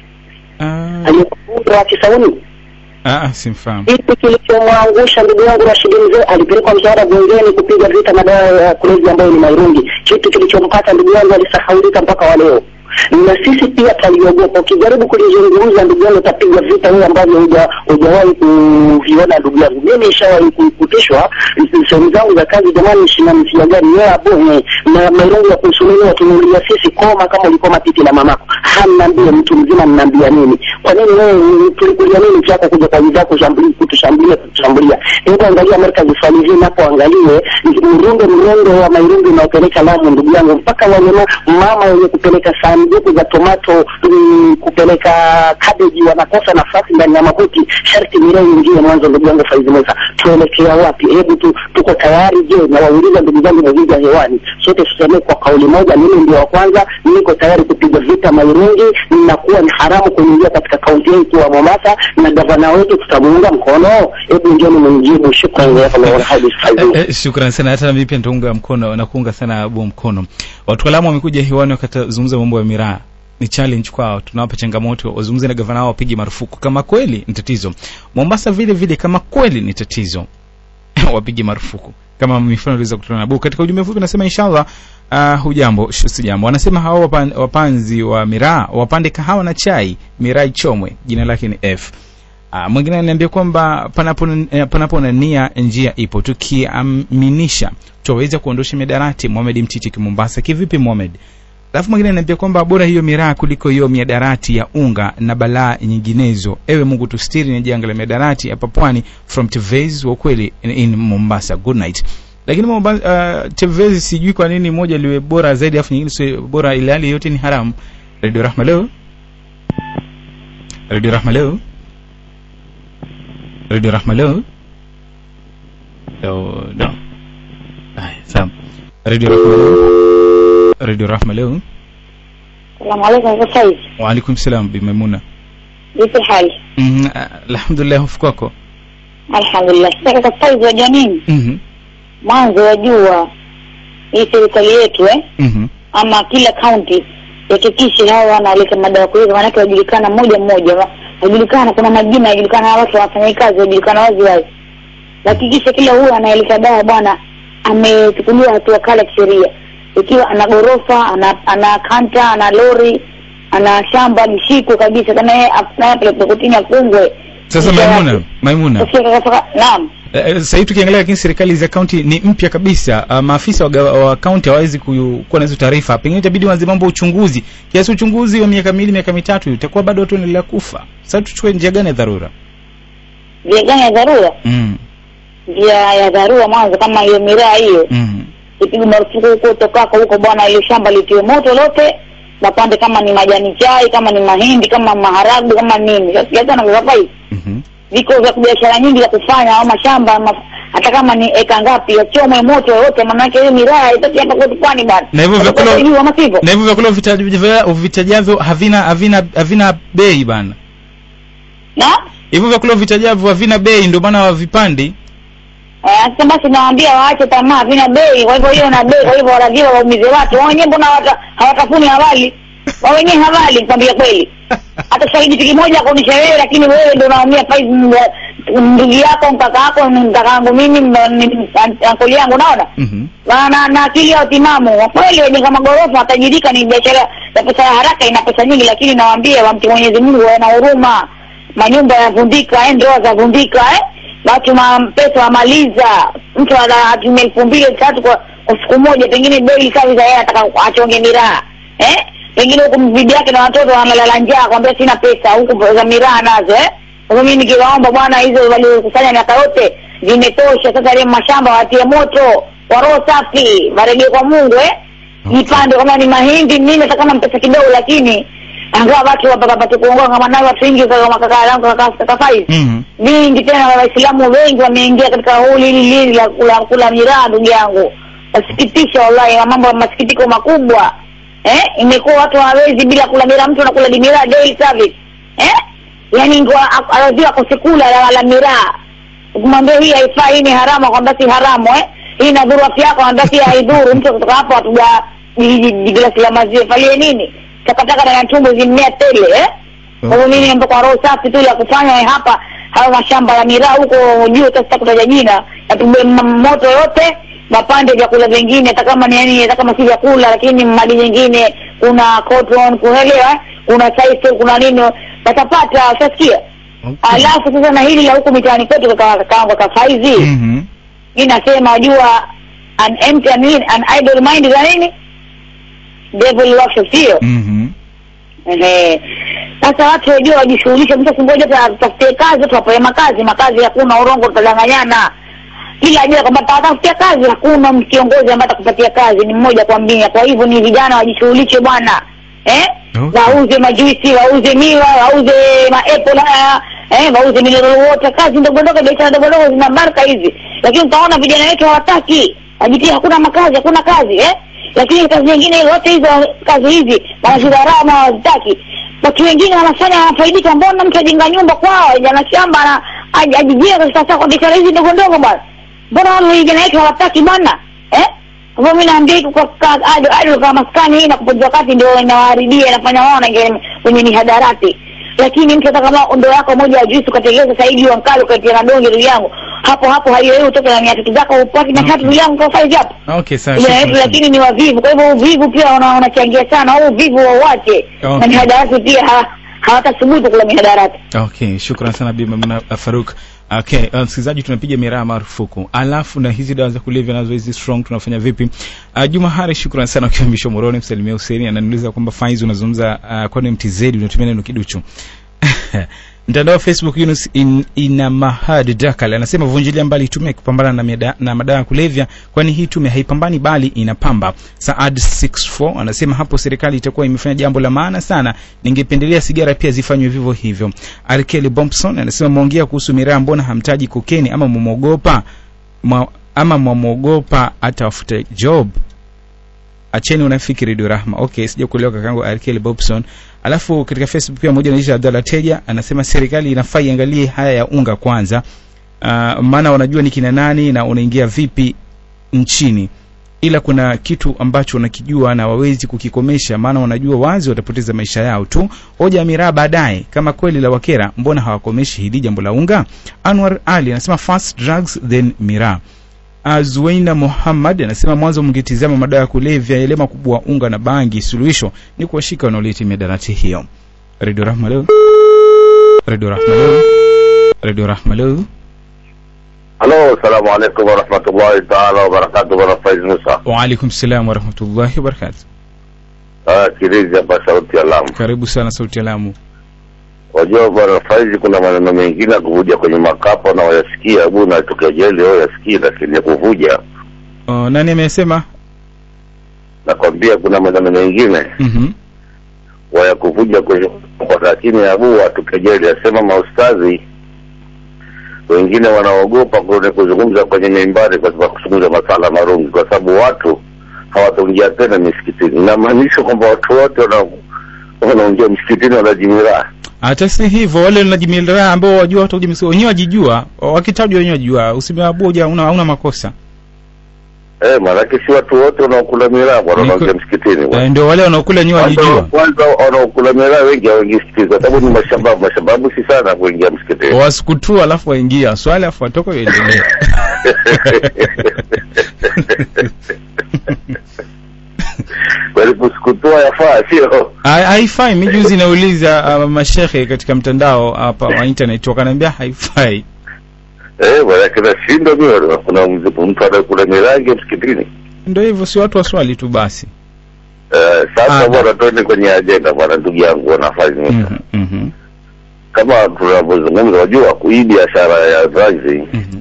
Ah, aliyekuwa wa Kisauni ah, ah, simfahamu kitu kilichomwangusha ndugu yangu Rashid Mzee alipelekwa msaada bungeni kupiga vita madawa ya kulevya ambayo ni mairungi. Kitu kilichompata ndugu yangu alisahaulika mpaka wa leo, na sisi pia taliogopa. Ukijaribu kulizungumza ndugu yangu, utapiga vita wewe ambavyo huja- hujawahi kuviona ndugu yangu. Mimi nishawahi ku- kutishwa sehemu zangu za kazi, jamani, shina msia gani wewe hapo eh, na mairungi ya kusunuliwa, tunulia sisi koma kama ulikoma titi na mamako. Hamnaambia mtu mzima, mnaambia nini? Kwa nini wewe tulikulia nini chako kuja kwa wizara kushambulia kutushambulia kutushambulia? Hebu angalia Amerika zifali hivi napo angalie mrundo mrundo wa mairungi unaopeleka Lamu ndugu yangu, mpaka wale ma- mama wenye kupeleka sanduku za tomato mm, kupeleka cabbage wanakosa nafasi ndani ya mabuti, sharti mirei ingie mwanzo. Ndugu yangu Faizi Musa, tuelekea wapi? Hebu tu, tuko tayari? Je, na wauliza ndugu zangu mavija hewani, sote tusemee kwa kauli moja, mimi ndio wa kwanza, niko tayari kupiga vita mairungi, nakuwa ni haramu kuingia katika kaunti yetu wa Mombasa, na gavana wetu tutamuunga mkono. Hebu njoni mnijibu. Shukrani ya Allah Faizi Eh, eh, shukrani sana hata na mimi pia nitaunga mkono na kuunga sana bu mkono wataalamu wamekuja hewani wakazungumza mambo ya miraa ni challenge kwao tunawapa changamoto wazungumze na gavana wao wapige marufuku kama kweli ni tatizo mombasa vile vile kama kweli ni tatizo wapige marufuku kama mifano iliweza kutana na bu katika ujumbe mfupi nasema inshallah uh, hujambo sh- si jambo anasema hawa wapan, wapanzi wa miraa wapande kahawa na chai miraa ichomwe jina lake ni f Ah, mwingine ananiambia kwamba panapo eh, panapo na nia njia ipo tukiaminisha twaweza kuondosha miadarati Mohamed Mtiti Mombasa kivipi Mohamed alafu mwingine ananiambia kwamba bora hiyo miraa kuliko hiyo miadarati ya unga na balaa nyinginezo ewe Mungu tustiri ni janga la miadarati hapa pwani from Tevez wa ukweli in, in Mombasa good night lakini Mombasa, uh, Tevez sijui kwa nini moja liwe bora zaidi afu nyingine sio bora ile hali yote ni haramu Radio Rahma leo Radio Rahma leo Radio Rahma leo leo no Haya, sawa Radio Rahma leo Radio Rahma leo Salamu alaikum sasa hivi. wa alaikum salam bi Maimuna Vipi hali? Mhm, ah, alhamdulillah hofu kwako Alhamdulillah. Sasa sasa hivi wajua nini? Mhm, Mwanzo wajua hii serikali yetu eh mhm, ama kila county yakikishe hao wanaleta madawa kulevya maanake wajulikana moja mmoja wa- wajulikana kuna majina yajulikana hawa watu wafanya kazi wajulikana wazi wazi hakikisha kila huyo anayeleta dawa bwana amechukuliwa hatua kali ya kisheria ikiwa ana ghorofa ana ana kanta ana lori ana shamba lishikwe kabisa kana yeye apelekwe kotini afungwe sasa Kisha Maimuna watu- Maimuna Sasa kaka- naam Eh, eh, sasa hivi tukiangalia lakini serikali za kaunti ni mpya kabisa uh, maafisa wa gawa- wa kaunti hawawezi ku- kuwa na hizo taarifa pengine itabidi waanze mambo ya uchunguzi kiasi uchunguzi wa miaka miwili miaka mitatu itakuwa bado watu wanaendelea kufa sasa tuchukue njia gani ya dharura njia gani ya dharura mm. njia ya dharura mwanzo kama hiyo miraa hiyo mm. ipigwe marufuku huko utokako huko bwana ile shamba litiwe moto lote mapande kama ni majani chai kama ni mahindi kama maharagu kama nini sasa hata na kapa hivi mhm. viko vya biashara nyingi za kufanya au mashamba maf hata kama ni eka ngapi yachomwe moto yote maanake hiyo miraa itaki hapa kwetu pwani bana Na hivyo vyakula- Watakuwa juu ama sivyo na hivyo vyakula uvitajavyo uvitajavyo havina havina havina bei bana na hivyo vyakula uvitajavyo havina bei ndio maana wavipandi Eh, sasa basi nawaambia waache tamaa vina bei kwa hivyo hiyo na bei kwa hivyo lazima waumize watu wao wenyewe mbona hawata- hawatafuni hawali wao wenyewe hawali nikwambia kweli hata shahidi tu kimoja akuonyesha wewe lakini wewe ndio unaumia paizi ndugu yako mkaka yako mkaka yangu mimi m- ni- an- ankoli yangu unaona Mhm. na, na, na akili ya utimamu Kwa kweli wajenga magorofa watajirika ni biashara ya pesa ya haraka ina pesa nyingi lakini nawaambia wamti mwenyezi mungu wana huruma manyumba yanavundika eh, ndoa zavundika eh? watu ma pesa wamaliza mtu ana- atumia elfu mbili elfu tatu kwa, kwa siku moja pengine daily service yeye anataka achonge miraa eh? pengine huku bibi yake na watoto wamelala njaa kwambia sina pesa huku za miraa nazo eh? kwa hivyo mimi nikiwaomba bwana hizo waliokusanya miaka yote zimetosha sasa ile mashamba watie moto kwa roho safi warejee kwa mungu eh? Okay. jipande kama ni mahindi nini hata kama mpesa kidogo lakini angawa watu wapapate kuongoa kama nayo watu wengi kama kaka yangu kaka kaka Faiz Mhm. vingi tena waislamu wengi wameingia katika huli hili hili la kula, kula miraa ndugu yangu wasikitisha wallahi na mambo ya masikitiko makubwa eh imekuwa watu hawawezi bila kula miraa mtu anakula di miraa daily service eh yani lazima akose kula la, la miraa ukimwambia hii haifai hii ni haramu akwambia si haramu eh hii inadhuru afya yako akwambia si haidhuru mtu kutoka hapo atuga glasi la maziwa falie nini takataka na tumbo zimmea tele eh kwa hivyo mimi niomba kwa roho safi tu la kufanya eh, hapa hayo mashamba ya miraa huko juu hata sitakutaja jina yapigwe m- moto yote mapande vyakula vingine hata kama ni yani hata kama si vyakula lakini mali nyingine kuna cotton kuelewa eh? kuna saife kuna nini watapata utasikia Okay. alafu sasa na hili la huku mitaani kwetu kaka kaka kaka Faizi Mhm. mi nasema wajua an empty I mean, an idle mind za nini devil workshop sio Mhm. Ehe. Sasa watu wajua wajishughulishe, mtu asingoje tafutie kazi, watu wapewe makazi. Makazi hakuna, urongo, tutadanganyana. Kila ajira kwamba tatafutia kazi, hakuna kiongozi ambaye atakupatia kazi, ni mmoja kwa mia. Kwa hivyo ni vijana wajishughulishe bwana, eh? Okay. Wauze majuisi, wauze miwa, wauze maapple haya, eh, wauze mineral water, kazi ndogo ndogo, biashara ndogo ndogo zina baraka hizi. Lakini utaona vijana wetu hawataki, wajitia, hakuna makazi, hakuna kazi, eh? lakini kazi nyingine zote hizo kazi hizi wanazidharau na hawazitaki watu wengine wanafanya wanafaidika mbona mtu ajenga nyumba kwao ajana shamba na aj- ajijenga sasa kwa biashara hizi ndogo ndogo bwana mbona wale vijana wetu hawataki bwana eh kwa hivyo mimi naambia hiko kwa kwa- ado ado kama maskani hii na kupoteza wakati ndio inawaharibia inafanya wao wanaingia kwenye mihadarati lakini mtu hata kama ndoo yako moja ya juisi ukategeza saidi wa mkali ukatia na donge ndugu yangu hapo hapo hayo wewe utoke na mia tatu zako upate mia tatu ndugu yangu kwa faizi hapo Okay, sawa. vijana shukrani wetu sana. lakini ni wavivu kwa hivyo uvivu pia una- unachangia sana au uvivu wauache Okay. na mihadarati pia ha- hawatasubutu kula mihadarati okay shukran sana bi Maimuna uh, faruk okay uh, msikilizaji tunapiga miraa marufuku alafu na hizi dawa za kulevya nazo hizi strong tunafanya vipi uh, juma hari shukran sana ukiwa misho moroni msalimia huseni ananiuliza kwamba faiz unazungumza uh, kwani mtz unatumia neno kiduchu mtandao wa facebook Yunus in, ina mahad dakal anasema vunjilia mbali tume kupambana na, mida, na madawa ya kulevya kwani hii tume haipambani bali inapamba saad 64 anasema hapo serikali itakuwa imefanya jambo la maana sana ningependelea sigara pia zifanywe vivyo hivyo arkeli bompson anasema mwongea kuhusu miraa mbona hamtaji kokeni ama mwamwogopa mwa, ama mwamwogopa atawafuta job acheni unafiki redio rahma okay sija kuelewa kakangu arkeli bobson alafu katika facebook pia moja naisha abdalla teja anasema serikali inafaa iangalie haya ya unga kwanza uh, maana wanajua ni kina nani na unaingia vipi nchini ila kuna kitu ambacho wanakijua na wawezi kukikomesha maana wanajua wazi watapoteza maisha yao tu hoja ya miraa baadaye kama kweli la wakera mbona hawakomeshi hili jambo la unga anwar ali anasema first drugs then miraa Azuaina Muhammad anasema mwanzo mngetizama madawa ya kulevya yale makubwa unga na bangi, suluhisho ni kuwashika wanaoleta miadarati hiyo. Radio Rahma leo, Radio Rahma leo, Radio Rahma leo. Halo, salamu alaikum warahmatullahi taala wabarakatu, bwana Faiz Musa. Wa alaikum salam wa rahmatullahi wa barakatuh. Ah, Kirizi hapa sauti ya Lamu. Karibu sana sauti ya Lamu. Wajua bwana Faiz, kuna maneno mengine ya kuvuja kwenye makapo na wayasikia, hebu natokea jeli wao yasikii, lakini ya kuvuja Uh, nani amesema? nakwambia, kuna maneno mengine Mhm. waya kuvuja kwenye kwa lakini abu atoke jeli, asema maustazi wengine wanaogopa kwenye kuzungumza kwenye mimbari kwa sababu kuzungumza masala marungi, kwa sababu watu hawataingia tena misikitini. Inamaanisha kwamba watu wote wana- wanaingia msikitini wanajimiraa Hata si hivyo, wale wanajimilia ambao wajua watu kujimisi wenyewe wajijua, wakitajwa wenyewe wajijua, usimeabuja una una makosa. Eh, maanake si watu wote wanaokula miraa bwana Niko- wanaingia msikitini bwana. Eh, ndio wale wanaokula wenyewe Kwanza wajijua. kwanza wanaokula miraa wengi hawaingii msikitini kwa sababu ni mashababu. Mashababu si sana kuingia msikitini. wasikutua alafu waingia swali alafu watoka uendelee Walikusukutua yafaa sio? Ha- haifai mi juzi nauliza uh, mashehe katika mtandao hapa wa internet wakaniambia haifai Eh, maanake nashindwa mimi bwana. kuna mzipo mtu anakula miraa ingia msikitini. ndio hivyo si watu waswali tu basi Eh, sasa Ah, bwana tuende kwenye ajenda bwana ndugu yangu wanafanya Mhm, mhm, kama tunavyozungumza, wajua hii biashara ya drugs mhm.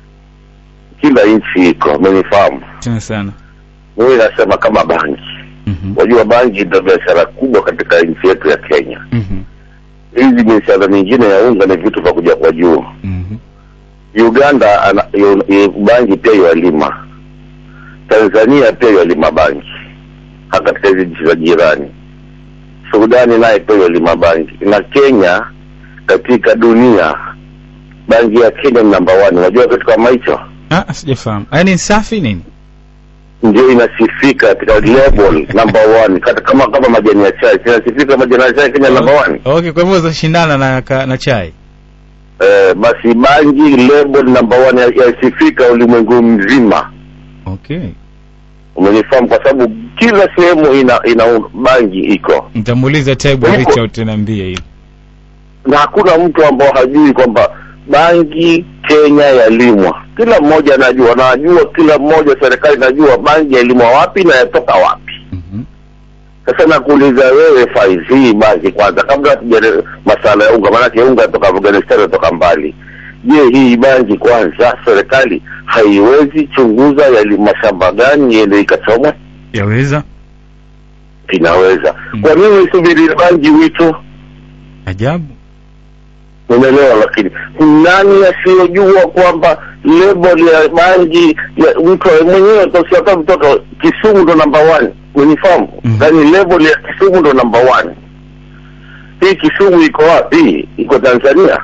kila nchi iko, umenifahamu? tena sana Mimi nasema kama bangi, Mhm, wajua bangi ndio biashara kubwa katika nchi yetu ya Kenya. mhm, Hizi biashara mingine ya unga ni vitu vya kuja kwa juu. mhm. Uganda ana, yu, yu, bangi pia yalima, Tanzania pia yalima bangi, hata katika hizi nchi za jirani. Sudani naye pia yalima bangi, na Kenya katika dunia bangi ya Kenya ni namba one. Unajua kitu kama hicho Ah, sijafahamu yaani safi nini ndio inasifika katika level number one, kata kama kama majani ya chai inasifika majani ya chai Kenya number one. okay kwa hivyo zashindana na, ka- na chai Eh, basi bangi level number one ya- yasifika ulimwengu mzima. okay umenifahamu kwa sababu kila sehemu ina ina bangi iko nitamuuliza taibu Huko- richard niambie hili na hakuna mtu ambao hajui kwamba bangi kenya yalimwa kila mmoja anajua najua kila mmoja serikali inajua bangi yalimwa wapi na yatoka wapi Mhm. sasa nakuuliza wewe Faiz, hii bangi kwanza kabla hatuja masala ya unga maanake unga yatoka afghanistan yatoka mbali je hii bangi kwanza serikali haiwezi chunguza yali mashamba gani iende ikachomwe yaweza inaweza Mm. kwa nini isubiri bangi wito ajabu umeelewa lakini nani asiyojua kwamba level ya bangi ya mtu mwenyewe tosiata mtoto kisumu ndo namba one unifahamu Mhm. yaani level ya kisumu ndo namba one hii kisumu iko wapi iko tanzania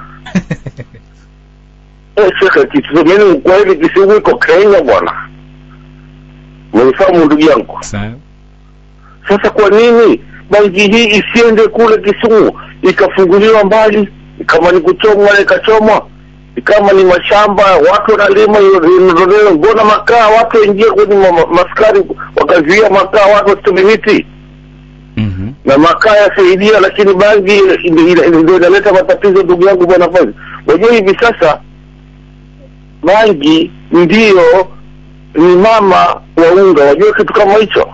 Eh, shekhe kisumeni ukweli kisumu iko kenya bwana umenifahamu ndugu yangu sawa sasa kwa nini bangi hii isiende kule Kisumu ikafunguliwa mbali, kama ni kuchomwa ikachomwa, kama ni mashamba watu wanalima iondolewe. Mbona makaa watu waingie kwenye ma- ma- maskari wakazuia makaa watu wasichome miti? Mhm. na makaa yasaidia, lakini bangi ndio ina- ndio inaleta matatizo. Ndugu yangu bwana Fazi, wajua hivi sasa bangi ndiyo ni mama wa unga, wajua kitu kama hicho.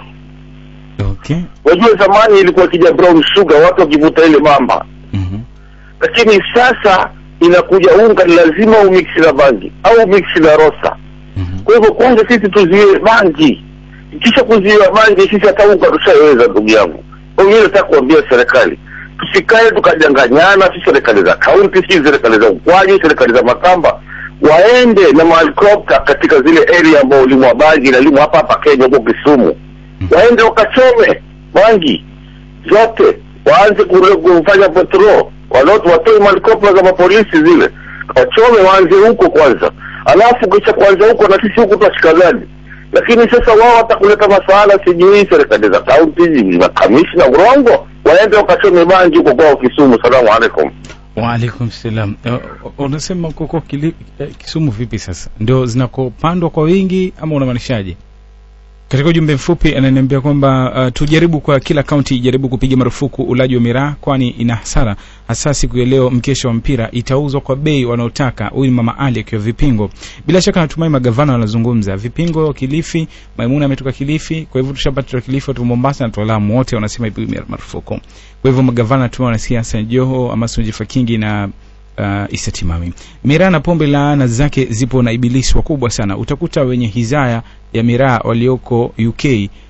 okay Wajua zamani ilikuwa kija brown sugar, watu wakivuta ile mamba, Mhm. lakini sasa inakuja unga, ni lazima umiksi na bangi au umiksi na rosa. Mhm. Kwa hivyo kwanza sisi tuziwe bangi, kisha kuziwa bangi sisi hata unga tushaiweza, ndugu yangu. Kwa hiyo nataka kuambia serikali tusikae tukajanganyana, si serikali za kaunti, si serikali za Ukwaji, serikali za Makamba waende na mahelikopta katika zile area ambao ulimwa bangi inalimwa hapa hapa Kenya, huko Kisumu, waende wakachome bangi zote, waanze kure- kufanya patrol, walote watoe mahelikopta za mapolisi zile, wachome, waanze huko kwanza, alafu kisha kuanza huko na sisi huku tutashika gani? Lakini sasa wao watakuleta masala, sijui serikali za kaunti, makamishna urongo, waende wakachome bangi huko kwao Kisumu. Salamu alaikum. waalaikum salam Eh, unasema kuko kili, eh, kisumu vipi sasa ndio zinakopandwa kwa wingi ama unamaanishaje katika ujumbe mfupi ananiambia kwamba uh, tujaribu kwa kila kaunti ijaribu kupiga marufuku ulaji wa miraa kwani ina hasara hasa siku ya leo mkesha wa mpira itauzwa kwa bei wanaotaka huyu ni mama ali akiwa vipingo bila shaka natumai magavana wanazungumza vipingo kilifi maimuna ametoka kilifi kwa hivyo tushapata wa kilifi watu wa mombasa na wataalamu wote wanasema ipigwe marufuku kwa hivyo magavana tu wanasiasa joho amason jifakingi na uh, isatimami miraa na pombe laana zake zipo na ibilisi wakubwa sana utakuta wenye hizaya ya miraa walioko uk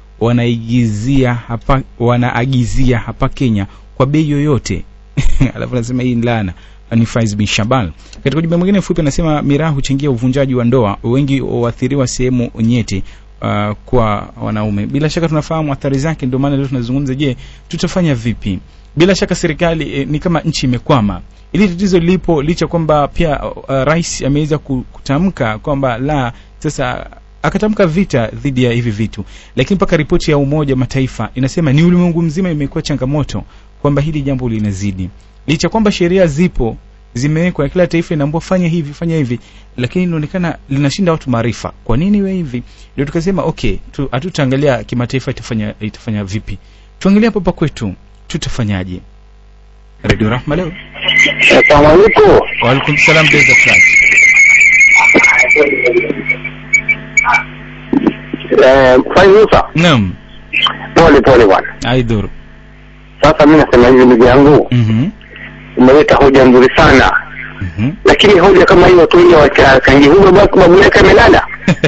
wanaigizia hapa wanaagizia hapa kenya kwa bei yoyote alafu anasema hii ni laana ni Faiz bin Shabal. Katika ujumbe mwingine mfupi anasema miraa huchangia uvunjaji wa ndoa, wengi huathiriwa sehemu nyeti uh, kwa wanaume. Bila shaka tunafahamu athari zake, ndio maana leo tunazungumza, je, tutafanya vipi? Bila shaka serikali eh, ni kama nchi imekwama. Ili tatizo lipo licha kwamba pia uh, rais ameweza ku- kutamka kwamba la sasa akatamka vita dhidi ya hivi vitu, lakini mpaka ripoti ya Umoja wa Mataifa inasema ni ulimwengu mzima imekuwa changamoto kwamba hili jambo linazidi, licha kwamba sheria zipo zimewekwa na kila taifa inaambua fanya hivi fanya hivi, lakini inaonekana linashinda watu maarifa. Kwa nini iwe hivi? Ndio tukasema okay, tu- hatutaangalia kimataifa itafanya itafanya vipi, tuangalie hapa hapa kwetu tutafanyaje. Radio Rahma leo. Assalamu alaikum. Wa alaikum salam Desert Flag. Eh, Faiz Musa, Naam, pole pole bwana. Aidhur. Sasa mimi nasema hivi ndugu yangu, Mhm. umeleta hoja nzuri sana, Mhm. lakini hoja kama hiyo tu ile wacha kangi huyo basi babu yake amelala.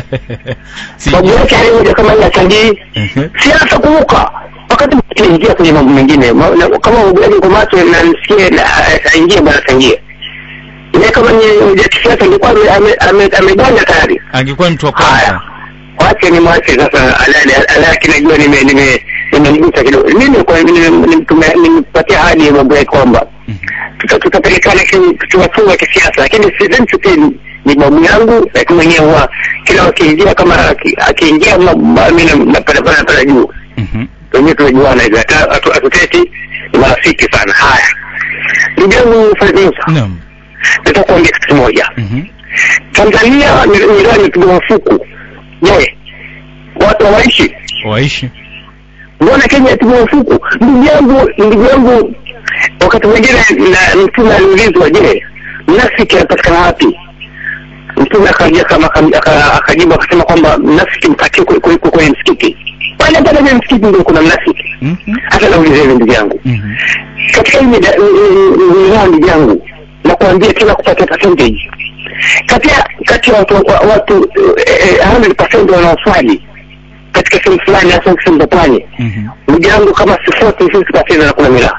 Babu Sijui. yake hali hoja kama hiyo changi Mhm. siasa kuvuka wakati tuingia kwenye mambo mengine Ma- na- kama ugaji kwa macho na nisikie na aingie bwana tangie ile kama ni hoja ya kisiasa ilikuwa ame- ame- ame- ameganya tayari Angekuwa mtu wa haya kwanza. wache ni mwache sasa alale alaki najua nime nime nimemgusa kidogo mimi kwa nime- nime- nimepatia hadi ya mambo ya kwamba Mhm. tuta- tutapelekana ki- tuwafunga kisiasa lakini sidhani tuti ni babu yangu lakini mwenyewe huwa kila wakiingia kama aki- akiingia ma- ma- mi na- napanda panda panda juu Mhm. wenyewe tunajuana hivi hata hatu- hatuteti ni marafiki sana haya ndugu yangu Faizusa Naam. nataka kuambia kitu kimoja Mhm. Tanzania ni wilaya imepigwa mafuku je watu hawaishi Waishi. mbona Kenya yapigwa mafuku ndugu yangu ndugu yangu wakati mwingine na mtume aliulizwa je mnafiki anapatikana wapi mtume akaja kama aka- aka- akajibu akasema kwamba mnafiki mpatie kwe- kwe- kwe- kwenye msikiti pale pale kwenye msikiti ndio kuna mnafiki Mhm. hata nauliza hivi ndugu yangu Mhm. katika hii mida- wilaya ndugu yangu na kuambia tena kupata percentage kati ya kati ya watu wa- watu eh, eh, 100% wanaoswali katika sehemu fulani hasa sehemu za pwani Mhm. ndugu yangu kama sifote sisi pasina na kula miraa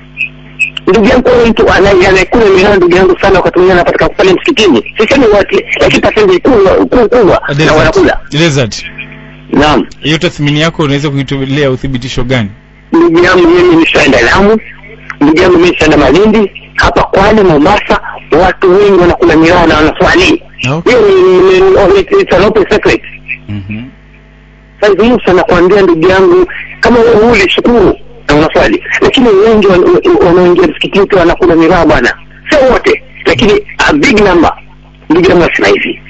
ndugu yangu huyo mtu anaye- anayekula miraa ndugu yangu sana wakati mwingine anapatikana pale msikitini sisemi wote lakini percentage kubwa kubwa kubwa na wanakula Desert. Desert. naam Hiyo tathmini yako unaweza kuitolea uthibitisho gani? ndugu yangu mimi nishaenda Lamu, ndugu yangu mimi nishaenda Malindi, hapa Kwale, Mombasa, watu wengi wanakula miraa na wanaswali. Okay. Hiyo ni- ni- ni- it's- it's an open secret. Mhm. Sasa Musa nakwambia ndugu yangu, kama wewe ule shukuru na unaswali, lakini wengi wan- wan- wanaoingia msikitini tu wanakula miraa bwana, sio wote, lakini a big number. Ndugu yangu nasema hivi,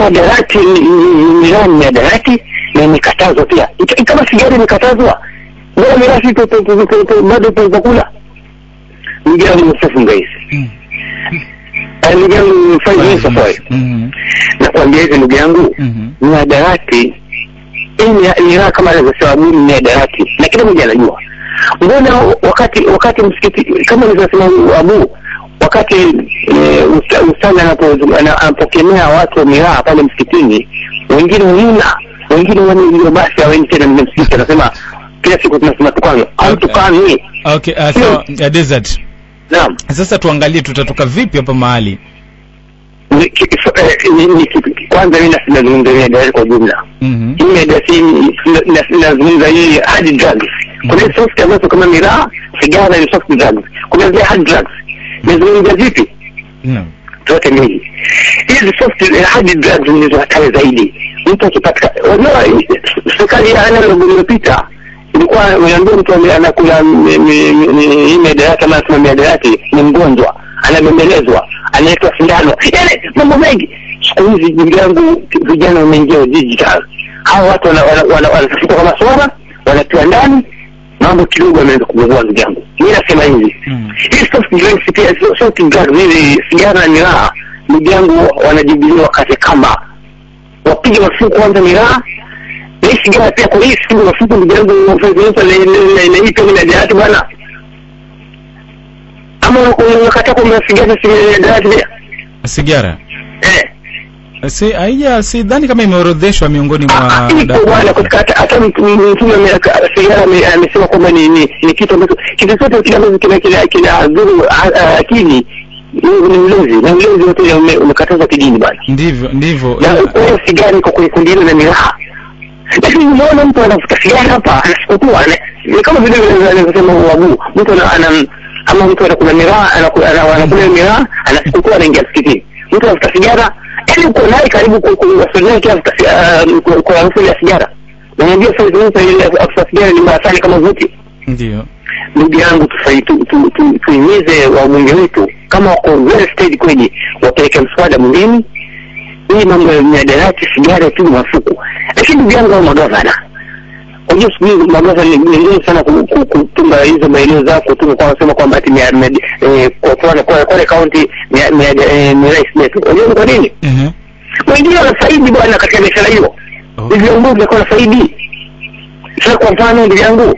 miadarati, ni- ni- ni- miraa ni miadarati na imekatazwa pia. Ika- Kama sigara imekatazwa, mbona mirasi tu- tu- tu- tu- tu- bado tunakula ndugu yangu Mustafa Ngaisi Mm. Eh, ndugu yangu Faiz Mustafa Mhm. nakwambia hivi ndugu yangu Mhm. mihadarati hii ni- ni raha kama alivyosema Abu ni mihadarati na kila mmoja anajua mbona wakati wakati msikiti kama alivyosema Abu wakati eh, usta- ustadhi anapo- ana- anapokemea watu wa miraha pale msikitini wengine huna wengine wana hiyo basi hawaendi tena mle msikiti anasema kila siku tunasema tukano au Okay. tukani okay uh, sawa ya desert naam sasa tuangalie tutatoka vipi hapa mahali Ni- ki- eh, ni- ni kipi? kwanza mi nazungumza mihadarati kwa jumla Mhm. hii medasi inazungumza hii hard drugs kuna hizi soft ambazo kama miraa sigara ni soft drugs kuna zile hard drugs nazungumza vipi Naam. zote mbili hizi soft hard drugs ndizo hatari zaidi mtu akipatika unajua serikali ya analog iliyopita ilikuwa unaambia mtu ame- anakula mi- mi- mi- hii miadarati ama anasema miadarati ni mgonjwa anabembelezwa anaitwa sindano yani mambo mengi siku hizi ndugu yangu vijana wameingia digital hawa watu wanatafuta wana, wana, wanatafuta kama swala wanatiwa ndani mambo kidogo ameanza kupungua ndugu yangu mi nasema hivi Mm. hii soft drinks pia sio soft drugs hizi sigara na miraa ndugu yangu wanajibilia wakati kama wapige mafuku kwanza miraa na hii sigara pia kwa hii siku mafuku ndugu yangu na hii pia minadarati bwana ama unakataa kwamba sigara si minadarati pia sigara eh si haija sidhani kama imeorodheshwa miongoni mwa Ah, ipo dawa. bwana katika hata hata mtume mtume ame- sigara ame- amesema kwamba ni ni ni kitu ambacho kitu chote kile ambacho kina kina kina dhuru ah, ah, akili ni ni ulezi na ulezi wote ume- umekatazwa kidini bwana ndivyo ndivyo na ila- kwa hiyo sigara iko kwenye kundi hilo la miraha lakini unaona mtu anavuta sigara hapa anasikutua ni kama vile vile anavyosema wabu mtu ana ana- ama mtu anakula miraha anakula ana- anakula miraha anasikutua anaingia msikitini mtu anavuta sigara yaani uko naye karibu ku- ku- wasili naye kila avuta si- ah, kwa- kwa harufu ile ya sigara na unajua sasa sasa ile avuta sigara ni mbaya sana kama vuti ndio ndugu yangu tufai- tu- tu- tu- tuhimize wabunge wetu kama wako very steady kweli wapeleke mswada mwingine hii mambo ya miadarati sigara tu mafuku lakini ndugu yangu hao magavana unajua siku hizi magavana ni ni ngumu sana ku- ku- kutunga hizo maeneo zao kutunga kwa wanasema kwamba ati mia- mia- eh, kwa kwa kwa kwa kaunti mia- mia- eh, ni rais wetu unajua ni kwa nini Mhm. wengine wanafaidi bwana katika biashara hiyo Okay. ni viongozi wako wanafaidi sasa kwa mfano ndugu yangu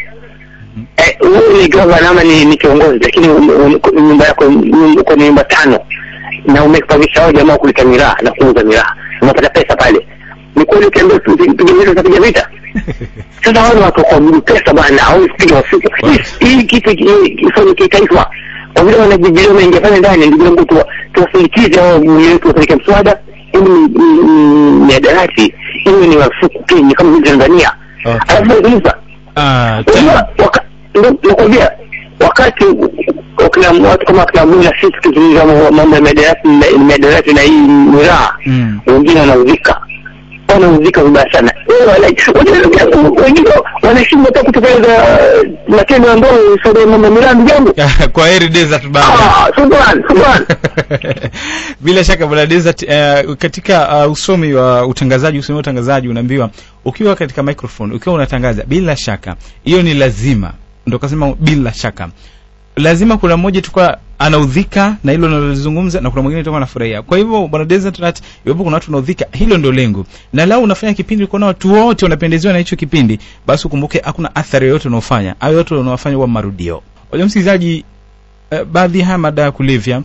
eh, wewe ni gavana ama ni, ni kiongozi lakini um- um- nyumba yako nyum- uko ni nyumba tano na umepangisha hao jamaa kuleta miraa na kuuza miraa unapata pesa pale ni kweli ukiambia tu- tu- piga vita utapiga vita sasa wale watu kwa pesa bwana hawezi kupiga usiku Hii- hii kitu hii kifanye kitaifa kwa vile wanajibilia wameingia pale ndani ndugu yangu tuwa- tuwasindikize hao bunge wetu wapeleke mswada ili ni- ni- ni- miadarati iwe ni marufuku Kenya kama vile Tanzania Okay. alafu nazungumza Ah, ta- Unajua, waka- ndo- nakwambia wakati wakina watu kama wakina Abu na sisi tukizungumza mambo- mambo ya miadarati na- miadarati na hii miraa Mm. wengine wanauzika wanauzika vibaya sana Eh, wana- wengine- wengine wanashindwa hata kutekeleza matendo ambayo sababu ya mambo ya miraa ndugu yangu kwa heri desert baba Ah, subhan subhan bila shaka bwana desert uh, katika uh, usomi wa utangazaji usomi wa utangazaji unaambiwa ukiwa katika microphone ukiwa unatangaza bila shaka hiyo ni lazima ndo kasema bila shaka lazima kuna mmoja tukwa anaudhika na hilo nalozungumza na kuna mwingine toka anafurahia kwa hivyo bwana desert nut iwapo kuna watu wanaudhika hilo ndio lengo na lau unafanya kipindi ukaona watu wote wanapendezewa na hicho kipindi basi ukumbuke hakuna athari yoyote unaofanya au yote unaofanya huwa marudio wajua msikilizaji uh, baadhi ya haya madawa ya kulevya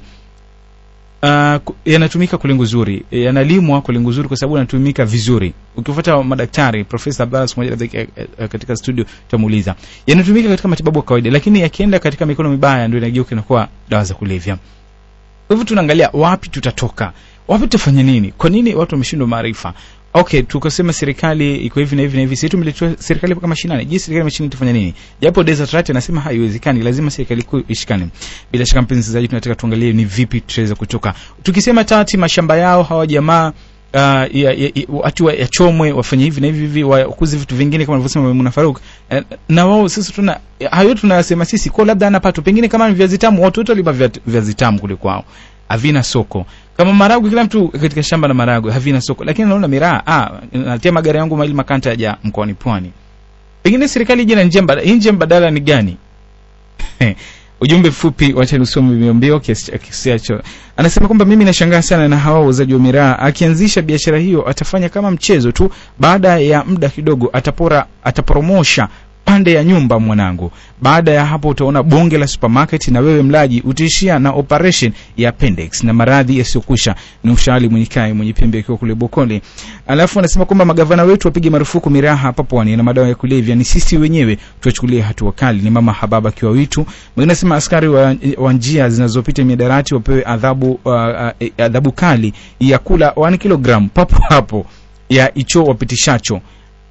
uh, ku- yanatumika kwa lengo zuri eh, yanalimwa kwa lengo zuri kwa sababu yanatumika vizuri ukifuata madaktari profesa Abbas moja katika, eh, eh, katika studio tutamuuliza yanatumika katika matibabu ya kawaida lakini yakienda katika mikono mibaya ndio inageuka inakuwa dawa za kulevya kwa hivyo tunaangalia wapi tutatoka wapi tutafanya nini kwa nini watu wameshindwa maarifa okay tukasema serikali iko hivi na hivi na hivi sisi tumeletewa serikali mpaka mashinani je serikali mashinani itafanya nini japo desert rat anasema haiwezekani lazima serikali kuu ishikane bila shaka mpenzi msikilizaji tunataka tuangalie ni vipi tutaweza kutoka tukisema tati mashamba yao hawa jamaa Uh, ya, ya, ya, watu wa- yachomwe wafanye hivi na hivi hivi wakuze vitu vingine kama alivyosema Maimuna Faruk eh, na wao sisi tuna hayo tunayasema sisi kwa labda ana pato pengine kama ni viazi tamu watu wote waliba via- viazi tamu kule kwao havina soko kama maragwe kila mtu katika shamba la maragwe havina soko lakini naona miraa ah natia magari yangu maili makanta yaja mkoani pwani pengine serikali ije na njia mbadala hii njia mbadala ni gani ujumbe mfupi wacha nisome mbio kiasi kiasi hicho anasema kwamba mimi nashangaa sana na hawa wauzaji wa miraa akianzisha biashara hiyo atafanya kama mchezo tu baada ya muda kidogo atapora ataporomosha pande ya nyumba mwanangu baada ya hapo utaona bonge la supermarket na wewe mlaji utaishia na operation ya appendix na maradhi yasiyokwisha ni ushali mwenye kai mwenye pembe akiwa kule bokole alafu anasema kwamba magavana wetu wapige marufuku miraha hapa pwani na madawa ya kulevya ni sisi wenyewe tuwachukulie hatua kali ni mama hababa akiwa witu mwingine anasema askari wa, wa njia zinazopita miadarati wapewe adhabu uh, uh, adhabu kali ya kula 1 kilogram papo hapo ya icho wapitishacho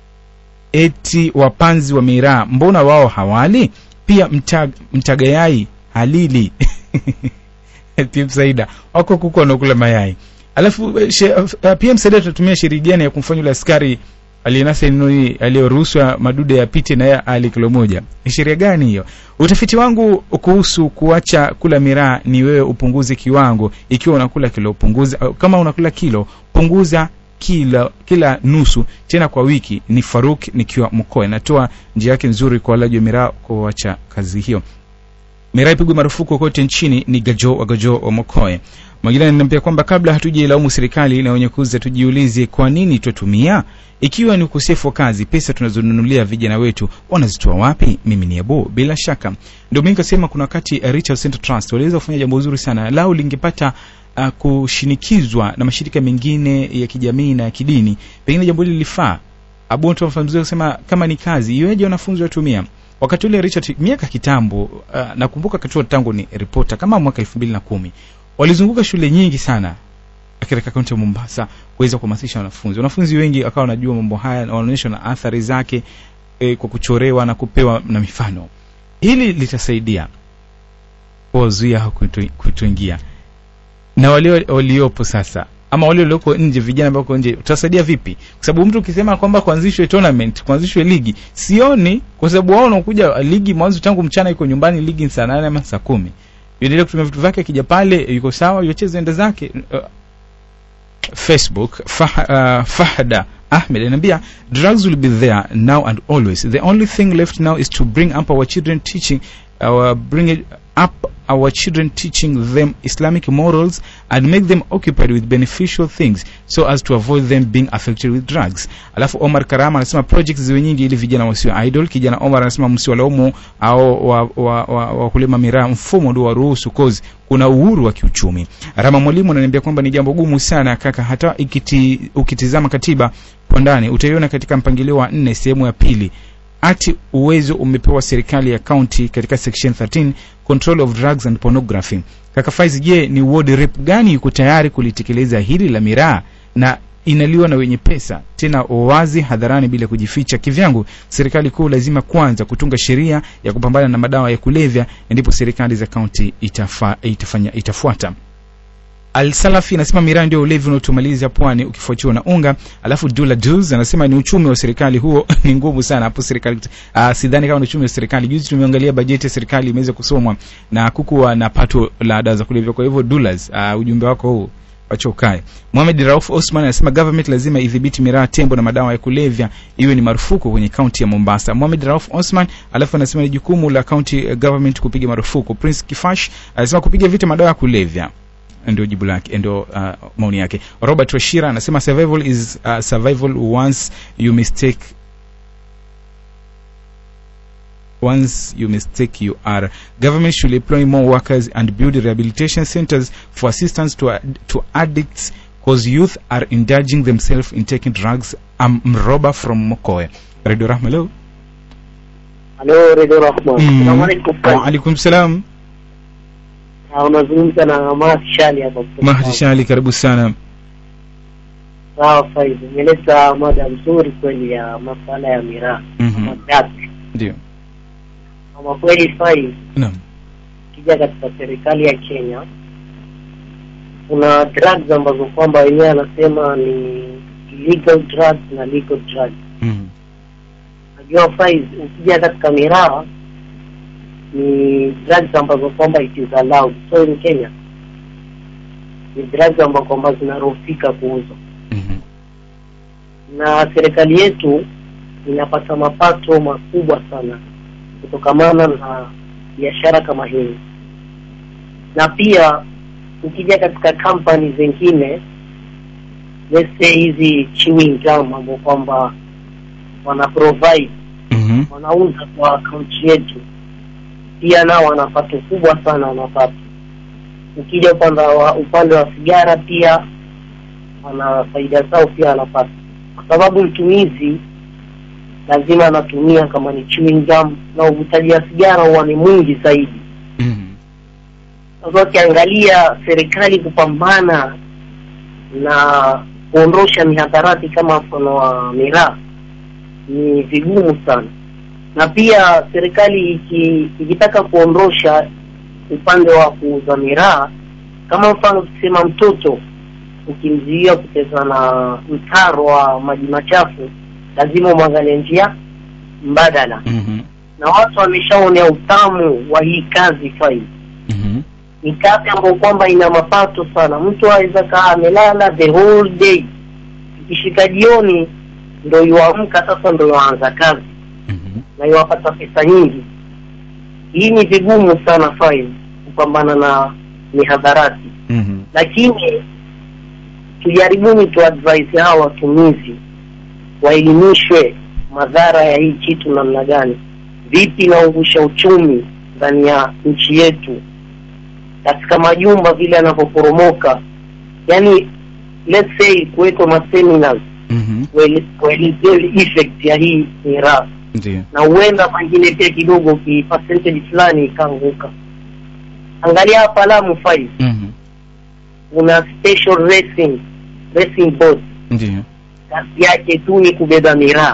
eti wapanzi wa miraa mbona wao hawali pia mtag, mtagayai halili pia msaida wako kuku wanaokula mayai alafu she, uh, pia msaida tutatumia sheria gani ya kumfanya yule askari aliyenasa neno hii aliyoruhushwa madude yapite na yeye ali kilo moja ni sheria gani hiyo utafiti wangu kuhusu kuacha kula miraa ni wewe upunguze kiwango ikiwa unakula kilo punguza kama unakula kilo punguza kila kila nusu tena kwa wiki ni faruk nikiwa mkoa inatoa njia yake nzuri kwa walaji wa miraa kuacha kazi hiyo miraa ipigwe marufuku kote nchini ni gajo wa gajo wa mokoe mwingine ananiambia kwamba kabla hatujailaumu serikali na wenye kuuza tujiulize kwa nini twatumia ikiwa ni ukosefu wa kazi pesa tunazonunulia vijana wetu wanazitoa wapi mimi ni abu bila shaka ndio mimi nikasema kuna wakati uh, Richard Center Trust waliweza kufanya jambo zuri sana lao lingepata uh, kushinikizwa na mashirika mengine ya kijamii na ya kidini pengine jambo hili lilifaa abu tunafahamiziwa kusema kama ni kazi iweje wanafunzi watumia wakati ule Richard miaka kitambo uh, nakumbuka katua tangu ni ripota kama mwaka elfu mbili na kumi walizunguka shule nyingi sana katika kaunti ya Mombasa kuweza kuhamasisha wanafunzi. Wanafunzi wengi wakawa wanajua mambo haya na wanaonyeshwa na athari zake e, kwa kuchorewa na kupewa na mifano. Hili litasaidia kuwazuia kutoingia na wale waliopo sasa ama wale walioko nje, vijana ambao wako nje, utasaidia vipi? Kwa sababu mtu ukisema kwamba kuanzishwe tournament, kuanzishwe ligi, sioni, kwa sababu wao wanakuja ligi mwanzo tangu mchana, iko nyumbani, ligi ni saa nane ama saa kumi yuendelee kutumia vitu vyake, akija pale yuko sawa, yuacheze enda zake. Uh, Facebook fah, uh, Fahda Ahmed anaambia drugs will be there now and always. The only thing left now is to bring up our children teaching our bring it up our children teaching them Islamic morals and make them occupied with beneficial things so as to avoid them being affected with drugs. Alafu Omar Karama anasema projects ziwe nyingi ili vijana wasiwe idle. Kijana Omar anasema msiwalaumu au wakulima wa, wa, wa, wa miraa, mfumo ndio waruhusu cause kuna uhuru wa kiuchumi. Rama Mwalimu ananiambia kwamba ni jambo gumu sana kaka, hata ikiti, ukitizama katiba kwa ndani utaiona katika mpangilio wa nne sehemu ya pili ati uwezo umepewa serikali ya county katika section 13 control of drugs and pornography. Kaka Faiz, je, ni ward rep gani yuko tayari kulitekeleza hili la miraa na inaliwa na wenye pesa tena wazi hadharani bila kujificha? Kivyangu, serikali kuu lazima kwanza kutunga sheria ya kupambana na madawa ya kulevya, ndipo serikali za county itafa, itafanya itafuata. Al-Salafi anasema miraa ndio ulevi unaotumaliza pwani ukifuatiwa na unga. Alafu Dula Duz anasema ni uchumi wa serikali huo ni ngumu sana hapo serikali. Uh, sidhani kama ni uchumi wa serikali. Juzi tumeangalia bajeti ya serikali imeweza kusomwa na kukuwa na pato la dawa za kulevya. Kwa hivyo Dulas, uh, ujumbe wako huu wacha ukae. Mohamed Rauf Osman anasema government lazima idhibiti miraa, tembo na madawa ya kulevya iwe ni marufuku kwenye kaunti ya Mombasa. Mohamed Rauf Osman alafu anasema ni jukumu la county government kupiga marufuku. Prince Kifash anasema kupiga vita madawa ya kulevya ndio jibu lake ndio uh, maoni yake robert washira anasema survival is uh, survival once you mistake once you mistake you are government should employ more workers and build rehabilitation centers for assistance to, to addicts because youth are indulging themselves in taking drugs I'm mroba from mokoe radio rahma leo halo radio rahma Mm. Assalamu alaikum. wa alaikum salam Ah, unazungumza na Mahdi Shali hapa kutoka mahdi Tanga. shali karibu sana sawa Faiz umeleta mada nzuri kweli ya masuala ya miraa Mhm. madaki ndio kama kweli Faiz naam ukija katika serikali ya Kenya kuna drugs ambazo kwamba wenyewe anasema ni illegal drugs na legal drugs Mhm. najua Faiz ukija katika miraa ni drugs ambazo kwamba it is allowed so in Kenya ni drugs ambazo kwamba zinaruhusika kuuzwa Mhm. na serikali yetu inapata mapato makubwa sana kutokamana na biashara kama hii na pia ukija katika kampani zingine let's say hizi chewing gum ambao kwamba wana provide Mhm. wanauza kwa akaunti yetu pia nao wana pato kubwa sana wanapata ukija upande wa upande wa sigara pia wana faida zao pia wanapata kwa sababu mtumizi lazima anatumia kama ni chewing gum na uvutaji wa sigara huwa ni mwingi zaidi Mhm. sasa ukiangalia serikali kupambana na kuondosha mihadharati kama mfano wa miraa ni vigumu sana na pia serikali iki, ikitaka kuondosha upande wa kuuza miraa kama mfano tukisema mtoto ukimzuia kucheza na mtaro wa maji machafu lazima umwangalie njia mbadala Mhm. na watu wameshaonea utamu wa hii kazi fai Mhm. ni kazi ambayo kwamba ina mapato sana mtu aweza kaa amelala the whole day ikishika jioni ndo yuamka sasa ndo yuanza kazi Mhm. na yuwapata pesa nyingi hii ni vigumu sana fai kupambana na mihadharati Mhm. lakini tujaribuni tu advise hawa watumizi waelimishwe madhara ya hii kitu namna gani vipi inaungusha uchumi ndani ya nchi yetu katika majumba vile yanavyoporomoka yani let's say kuwekwa maseminars Mhm. kuele- kuelezea effect ya hii miraa Ndio. na huenda pengine pia kidogo ki percentage fulani ikaanguka angalia hapa Lamu five Mhm. kuna special racing racing boat Ndio. kazi yake tu ni kubeba miraa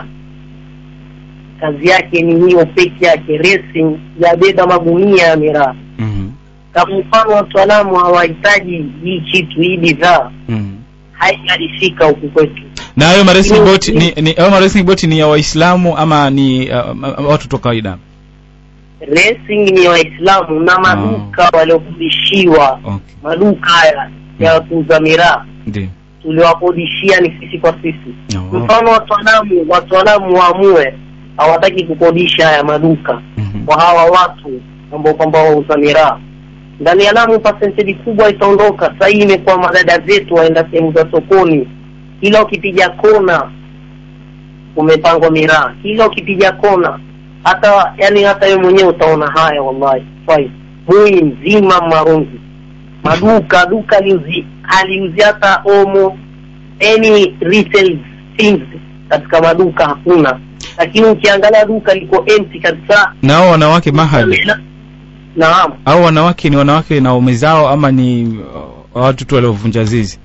kazi yake ni hiyo peke yake racing yabeba magunia ya miraa Mhm. kama mfano wataalamu hawahitaji hii kitu hii bidhaa Mhm. haijalifika huku kwetu na hayo maracing Ni- boat ni, ni hayo maracing boat ni ya waislamu ama ni uh, watu tu kawaida racing ni waislamu na maduka waliokodishiwa okay. maduka haya ya kuuza miraa ndio tuliwakodishia ni sisi kwa sisi Oh. mfano wataalamu wataalamu waamue hawataki kukodisha haya maduka Mhm. kwa hawa watu ambao kwamba wauza miraa ndani ya Lamu percentage kubwa itaondoka sasa hii imekuwa madada zetu waenda sehemu za sokoni kila ukipiga kona umepangwa miraa kila ukipiga kona hata yani hata wewe mwenyewe utaona haya wallahi fai mui mzima marungi maduka duka liuzi haliuzi hata omo any retail things katika maduka hakuna lakini ukiangalia duka liko empty kabisa na hao wanawake mahali naam au wanawake ni wanawake na waume zao ama ni uh, watu tu waliovunja zizi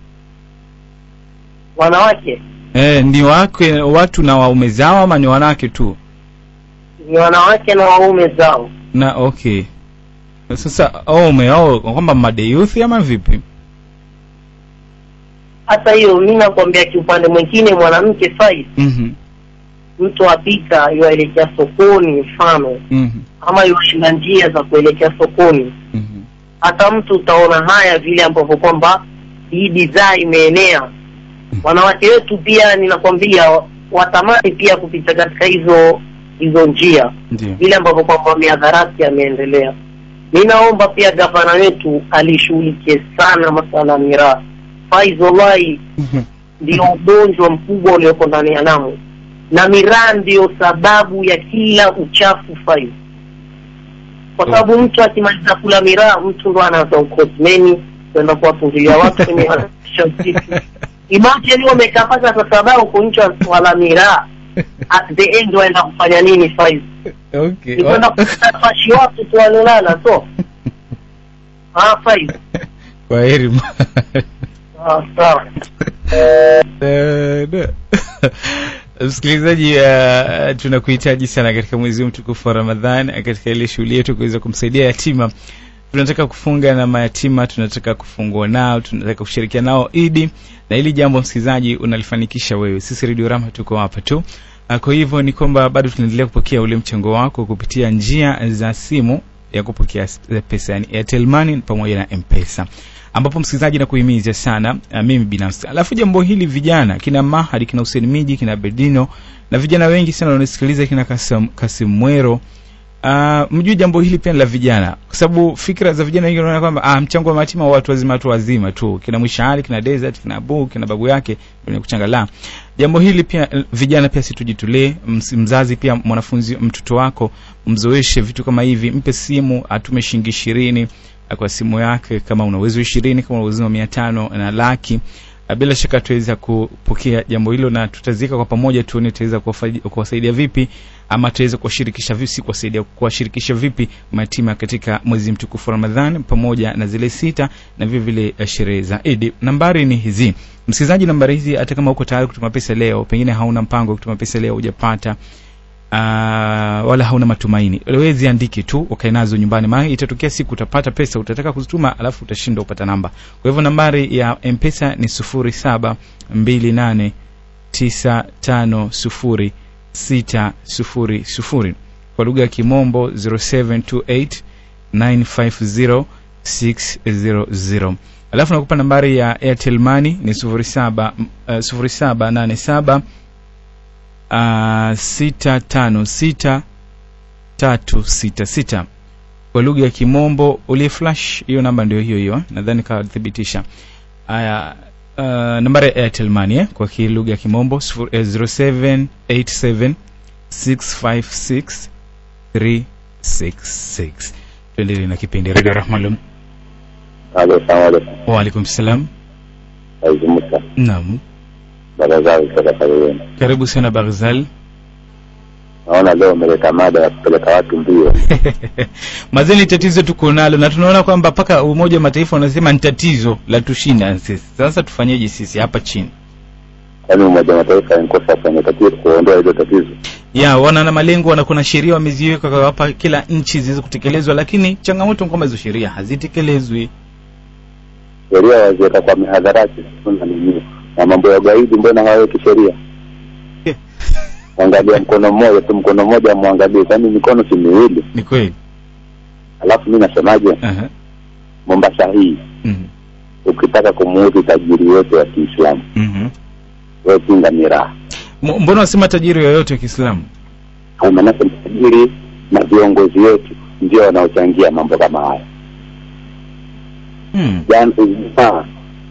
wanawake eh, ni wake watu na waume zao ama ni wanawake tu ni wanawake na waume zao na okay sasa waume ao kwamba madeyuthi ama vipi hata hiyo mi nakwambia kiupande mwingine mwanamke fai Mhm. mtu apita yuaelekea sokoni mfano Mhm. ama yuaenda njia za kuelekea sokoni Mhm. hata mtu utaona haya vile ambavyo kwamba hii bidhaa imeenea wanawake wetu pia ninakwambia watamani pia kupita katika hizo hizo njia ndio vile ambavyo kwamba miadharati yameendelea mi naomba pia gavana wetu alishughulikie sana masala ya miraa faiz wallahi ndio ugonjwa mkubwa ulioko ndani ya Lamu na miraa ndio sababu ya kila uchafu faiz kwa sababu mtu akimaliza kula miraa mtu ndo anaanza ukosmeni kwenda kuwapungulia watu kwenye wanasha usiku imagine wamekaa mpaka saa saba huko nchi wala miraa at the end waenda kufanya nini faiz okay ni kwenda kufashi watu tu walolala so ah faiz kwa heri ah sawa Eh, no. msikilizaji uh, tunakuhitaji sana katika mwezi huu mtukufu wa ramadhan eh, katika ile shughuli yetu kuweza kumsaidia yatima tunataka kufunga na mayatima tunataka kufungua nao tunataka kushirikiana nao idi na hili jambo msikilizaji unalifanikisha wewe sisi redio rama tuko hapa tu Ah, kwa hivyo ni kwamba bado tunaendelea kupokea ule mchango wako kupitia njia za simu ya kupokea s- pesa yani airtel money pamoja na mpesa ambapo msikilizaji na kuhimiza sana uh, mimi binafsi alafu jambo hili vijana kina mahadi kina Hussein Miji kina Bedino na vijana wengi sana wanasikiliza kina Kasim, Kasim Mwero Uh, mjue jambo hili pia ni la vijana kwa sababu fikra za vijana wengi wanaona kwamba ah, mchango wa matima wa watu wazima watu wazima tu kina mwishali kina desert kina abu kina babu yake ndio kuchanga la jambo hili pia eh, vijana pia si tujitolee ms- mzazi pia mwanafunzi mtoto wako mzoeshe vitu kama hivi mpe simu atume shilingi ishirini eh, kwa simu yake kama una uwezo ishirini kama una uwezo wa mia tano na laki Uh, bila shaka tutaweza kupokea jambo hilo na tutazika kwa pamoja tuone tutaweza kuwafaidi- kuwasaidia vipi ama tutaweza kuwashirikisha vipi si kuwasaidia kuwashirikisha vipi mayatima katika mwezi mtukufu wa Ramadhan pamoja na zile sita na vile vile uh, sherehe za Eid. Nambari ni hizi. Msikilizaji, nambari hizi hata kama uko tayari kutuma pesa leo, pengine hauna mpango wa kutuma pesa leo hujapata uh, wala hauna matumaini, wewe ziandike tu ukae nazo nyumbani, maana itatokea siku utapata pesa utataka kuzituma, alafu utashinda upata namba. Kwa hivyo nambari ya M-Pesa ni sufuri saba mbili nane tisa tano sufuri sita sufuri sufuri kwa lugha ya Kimombo 0728 950 600 alafu nakupa nambari ya Airtel Money ni sufuri saba uh, sufuri saba nane saba uh, sita tano sita tatu sita sita kwa lugha ya Kimombo ulie flash hiyo namba ndio hiyo hiyo nadhani kathibitisha haya uh, nambari ya Airtel Money eh, kwa ki- lugha ya Kimombo sufuri- eh, 0787 656 366 tuendelee na kipindi Radio Rahman Halo, salamu alaikum. wa alaikum salam Aizi Musa, naam baba zao kutoka pale wenu. karibu sana Barzal Naona leo umeleta mada ya kupeleka watu mbio. mazeni tatizo tuko nalo na tunaona kwamba mpaka umoja wa mataifa wanasema ni tatizo la tushinda sisi sasa tufanyeje sisi hapa chini Yaani Umoja wa Mataifa yankosa kwenye tatizo kuondoa hilo tatizo. ya wana na malengo wana kuna sheria wameziweka kwa hapa kila nchi ziweze kutekelezwa lakini changamoto ni kwamba hizo sheria hazitekelezwi Sheria waziweka kwa mihadharati na nini, na mambo ya ugaidi, mbona hawaweki sheria? Angalia mkono mmoja tu, mkono mmoja amwangalie, kwani mikono si miwili? ni kweli Alafu mi nasemaje, Aha. Mombasa hii Mhm. ukitaka kumuudhi tajiri wote wa Kiislamu, Mhm. wewe pinga miraa. M- mbona wasema tajiri yoyote wa Kiislamu Kwa maanake tajiri na viongozi wetu ndio wanaochangia mambo kama haya. hmm. Jana Ijumaa,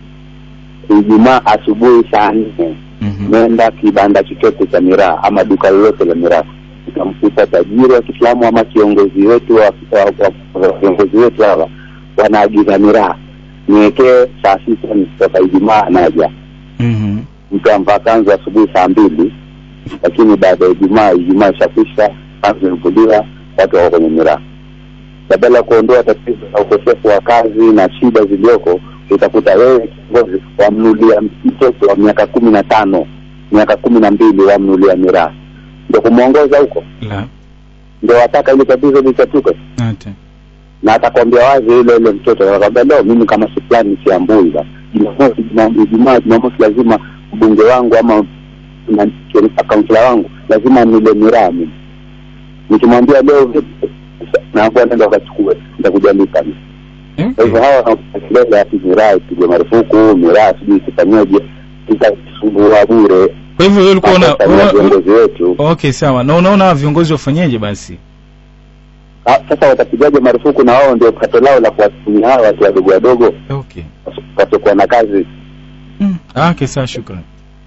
Ijumaa asubuhi saa nne Mhm. nenda kibanda chochote cha miraa ama duka lolote la miraa utamkuta tajiri wa Kiislamu ama kiongozi wetu wa wa- wa- wa- viongozi wetu hawa wanaagiza miraa, niwekee saa sita nikitoka Ijumaa naja. Mhm. Mtu amvaa kanzu asubuhi saa mbili, lakini baada ya Ijumaa, Ijumaa ishakwisha, kanzu imevuliwa, watu wako kwenye miraa. Badala ya kuondoa tatizo la ukosefu wa kazi na shida zilizoko, utakuta wewe kiongozi wamnulia mtoto wa miaka kumi na tano miaka kumi na mbili wamnulia miraa, ndo kumwongoza huko, la ndo wataka ile tatizo litatuke, hata na atakwambia wazi yule yule mtoto atakwambia leo mimi kama si fulani siambui basi Jumamosi, Juma- Ijumaa, Jumamosi lazima mbunge wangu ama na- kansila wangu lazima nile miraa mimi. Nikimwambia leo vipi, naambia nenda ukachukue, nitakuja lipa mimi. Kwa hivyo hawa wanakelele ati miraa ipigwe marufuku, miraa sijui isifanyeje, tutasumbua bure. kwa hivyo wewe ulikuwa una Sasa una- viongozi wetu okay sawa na unaona hawa viongozi wafanyeje basi Ah, sasa watapigaje marufuku na wao ndio pato lao la kuwatumia hawa watu wadogo wadogo okay wasiokuwa na kazi. mm. ah, okay sawa shukrani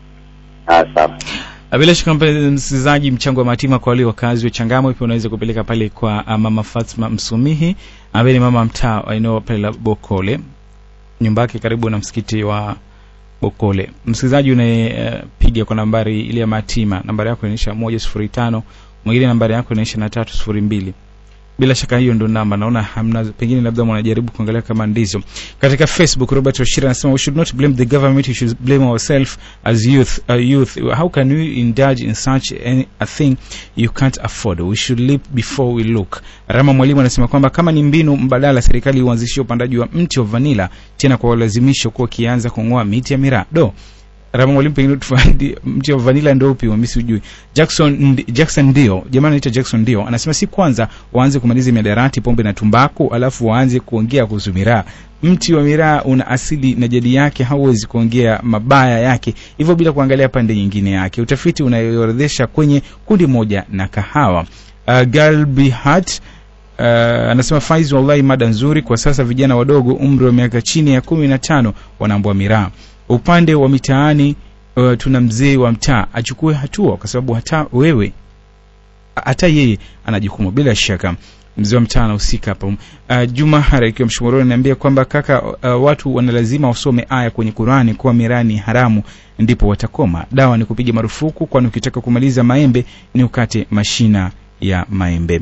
Ah, sawa. Ah, bila shaka mpenzi msikilizaji mchango wa matima kwa wale wakazi wa changamwe pia unaweza kupeleka pale kwa ah, mama fatma msumihi ambaye ni mama mtaa wa eneo pale la bokole nyumba yake karibu na msikiti wa bokole msikilizaji unayepiga kwa nambari ile ya matima nambari yako inaisha moja sufuri tano mwingine nambari yako inaisha na tatu sufuri mbili bila shaka hiyo ndo namba naona hamna pengine labda mnajaribu kuangalia kama ndizo katika facebook robert washira anasema we should not blame the government we should blame ourselves as youth uh, youth how can we indulge in such any, a thing you can't afford we should leap before we look rama mwalimu anasema kwamba kama ni mbinu mbadala serikali uanzishie upandaji wa mti wa vanila tena kwa ulazimisho kuwa kianza kung'oa miti ya miraa do Rama mwalimu, pengine tufaidi mti wa vanilla ndio upi? Mimi sijui. Jackson ndi, Jackson ndio jamaa anaitwa Jackson ndio anasema si kwanza waanze kumaliza miadarati, pombe na tumbaku, alafu waanze kuongea kuhusu miraa. Mti wa miraa una asili na jadi yake, hauwezi kuongea mabaya yake hivyo bila kuangalia pande nyingine yake. Utafiti unayoorodhesha kwenye kundi moja na kahawa. Uh, Galbi Hat uh, anasema Faiz, wallahi mada nzuri. Kwa sasa vijana wadogo umri wa miaka chini ya kumi na tano wanaambua miraa. Upande wa mitaani uh, tuna mzee wa mtaa achukue hatua, kwa sababu hata wewe hata yeye ana jukumu bila shaka. Mzee wa mtaa anahusika hapa. Uh, Juma Hara ikiwa Mshomoroni ananiambia kwamba kaka, uh, watu wana lazima wasome aya kwenye Qurani kuwa miraa ni haramu, ndipo watakoma. Dawa ni kupiga marufuku, kwani ukitaka kumaliza maembe ni ukate mashina ya maembe.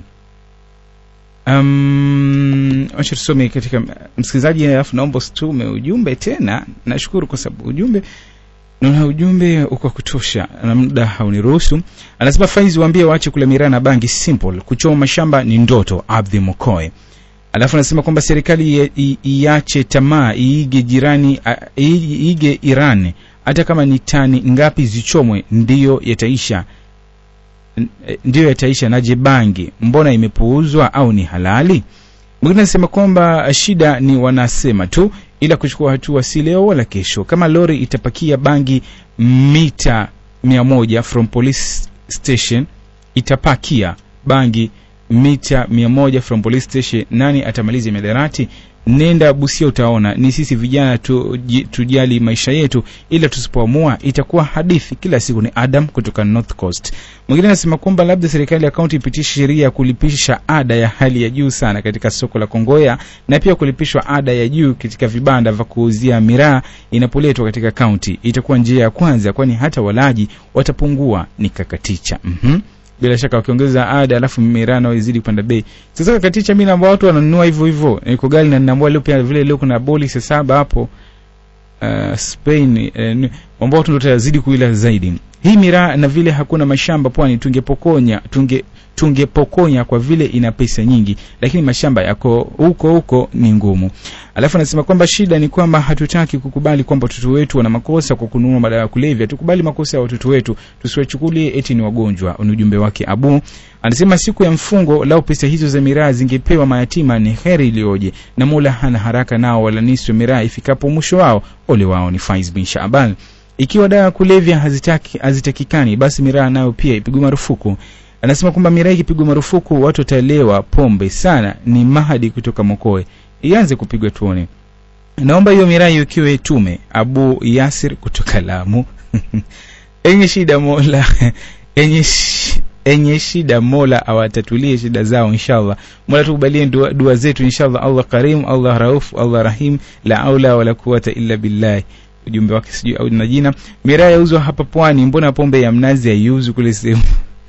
Um, acha tusome katika msikilizaji, alafu naomba usitume ujumbe tena. Nashukuru kwa sababu ujumbe naona ujumbe uko kutosha na muda hauniruhusu. Anasema Faizi, waambie waache kula miraa na bangi, simple. Kuchoma mashamba ni ndoto. Abdhi Mokoe. Alafu anasema kwamba serikali iache tamaa, iige jirani, iige Iran, hata kama ni tani ngapi zichomwe, ndiyo yataisha ndiyo yataisha. Naje bangi mbona imepuuzwa au ni halali? Mwingine anasema kwamba shida ni wanasema tu, ila kuchukua hatua si leo wala kesho. Kama lori itapakia bangi mita mia moja from police station, itapakia bangi mita mia moja from police station, nani atamaliza miadarati? Nenda Busia utaona. Ni sisi vijana tu, tujali maisha yetu, ila tusipoamua itakuwa hadithi kila siku. Ni Adam kutoka North Coast. Mwingine anasema kwamba labda serikali ya kaunti ipitishe sheria ya kulipisha ada ya hali ya juu sana katika soko la Kongoya na pia kulipishwa ada ya juu katika vibanda vya kuuzia miraa inapoletwa katika kaunti. Itakuwa njia ya kwanza, kwani hata walaji watapungua. Ni Kakaticha. Mhm. bila shaka wakiongeza ada alafu miraa nao izidi kupanda bei sasa kakaticha mi namba watu wananunua hivyo hivyo niko gali na ninaambua leo pia vile leo kuna boli saa saba hapo uh, spain uh, ambao watu ndo tazidi kuila zaidi hii miraa na vile hakuna mashamba pwani tungepokonya tunge tungepokonya kwa vile ina pesa nyingi lakini mashamba yako huko huko ni ngumu alafu anasema kwamba shida ni kwamba hatutaki kukubali kwamba watoto wetu wana makosa kwa kununua madawa ya kulevya tukubali makosa ya watoto wetu tusiwachukulie eti ni wagonjwa ni ujumbe wake abu anasema siku ya mfungo lau pesa hizo za miraa zingepewa mayatima ni heri iliyoje na mola hana haraka nao wala niswe miraa ifikapo mwisho wao ole wao ni faiz bin shaban ikiwa dawa ya kulevya hazitaki hazitakikani basi miraa nayo pia ipigwe marufuku anasema kwamba miraa ikipigwa marufuku watu wataelewa pombe sana ni mahadi kutoka mokoe ianze kupigwa tuone naomba hiyo miraa iwekiwe tume abu yasir kutoka lamu enye shida mola enye sh enye shida mola awatatulie shida zao inshallah mola tukubalie dua, dua zetu inshallah allah karim allah rauf allah rahim la aula wala quwata illa billahi ujumbe wake sijui au na jina miraa yauzwa hapa pwani mbona pombe ya mnazi haiuzwi kule sehemu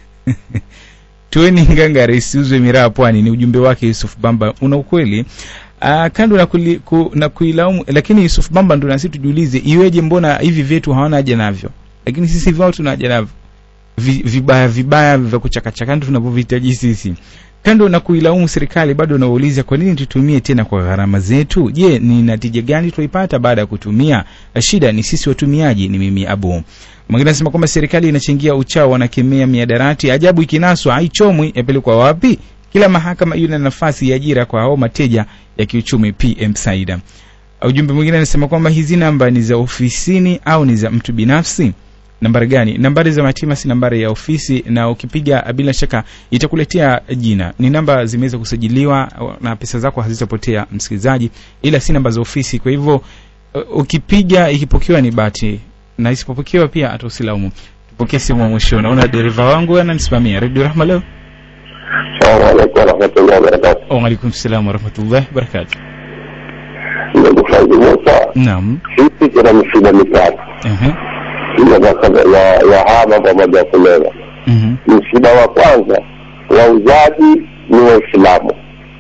tueni ngangari isiuzwe miraa pwani ni ujumbe wake yusuf bamba una ukweli Uh, kando na, kuli, ku, na kuilaumu lakini yusuf bamba ndo nasi tujiulize iweje mbona hivi vyetu hawana haja navyo lakini sisi vyao tuna haja navyo Vi, vibaya vibaya vya kuchakachaka ndo tunavyovihitaji sisi kando na kuilaumu serikali bado nauliza kwa nini tutumie tena kwa gharama zetu je ni natija gani tunaipata baada ya kutumia shida ni sisi watumiaji ni mimi abu mwingine anasema kwamba serikali inachangia uchao wanakemea miadarati ajabu ikinaswa haichomwi yapelekwa wapi kila mahakama iwe na nafasi ya ajira kwa hao mateja ya kiuchumi pm saida ujumbe mwingine anasema kwamba hizi namba ni za ofisini au ni za mtu binafsi nambari gani nambari za matima si nambari ya ofisi na ukipiga bila shaka itakuletea jina ni namba zimeweza kusajiliwa na pesa zako hazitapotea msikilizaji ila si namba za ofisi kwa hivyo uh, ukipiga ikipokewa ni bati na isipopokewa pia hata usilaumu tupokee simu wa mwisho naona dereva wangu ananisimamia redio rahma leo Salamu alaikum warahmatullahi wabarakatuh. waalaikum salam warahmatullahi wabarakatu Ndugu Faizi Musa, naam sisi tuna misiba mitatu uh-huh. ya ya ya hama pamoja ya kuleva. uh-huh. Msiba wa kwanza wauzaji ni Waislamu.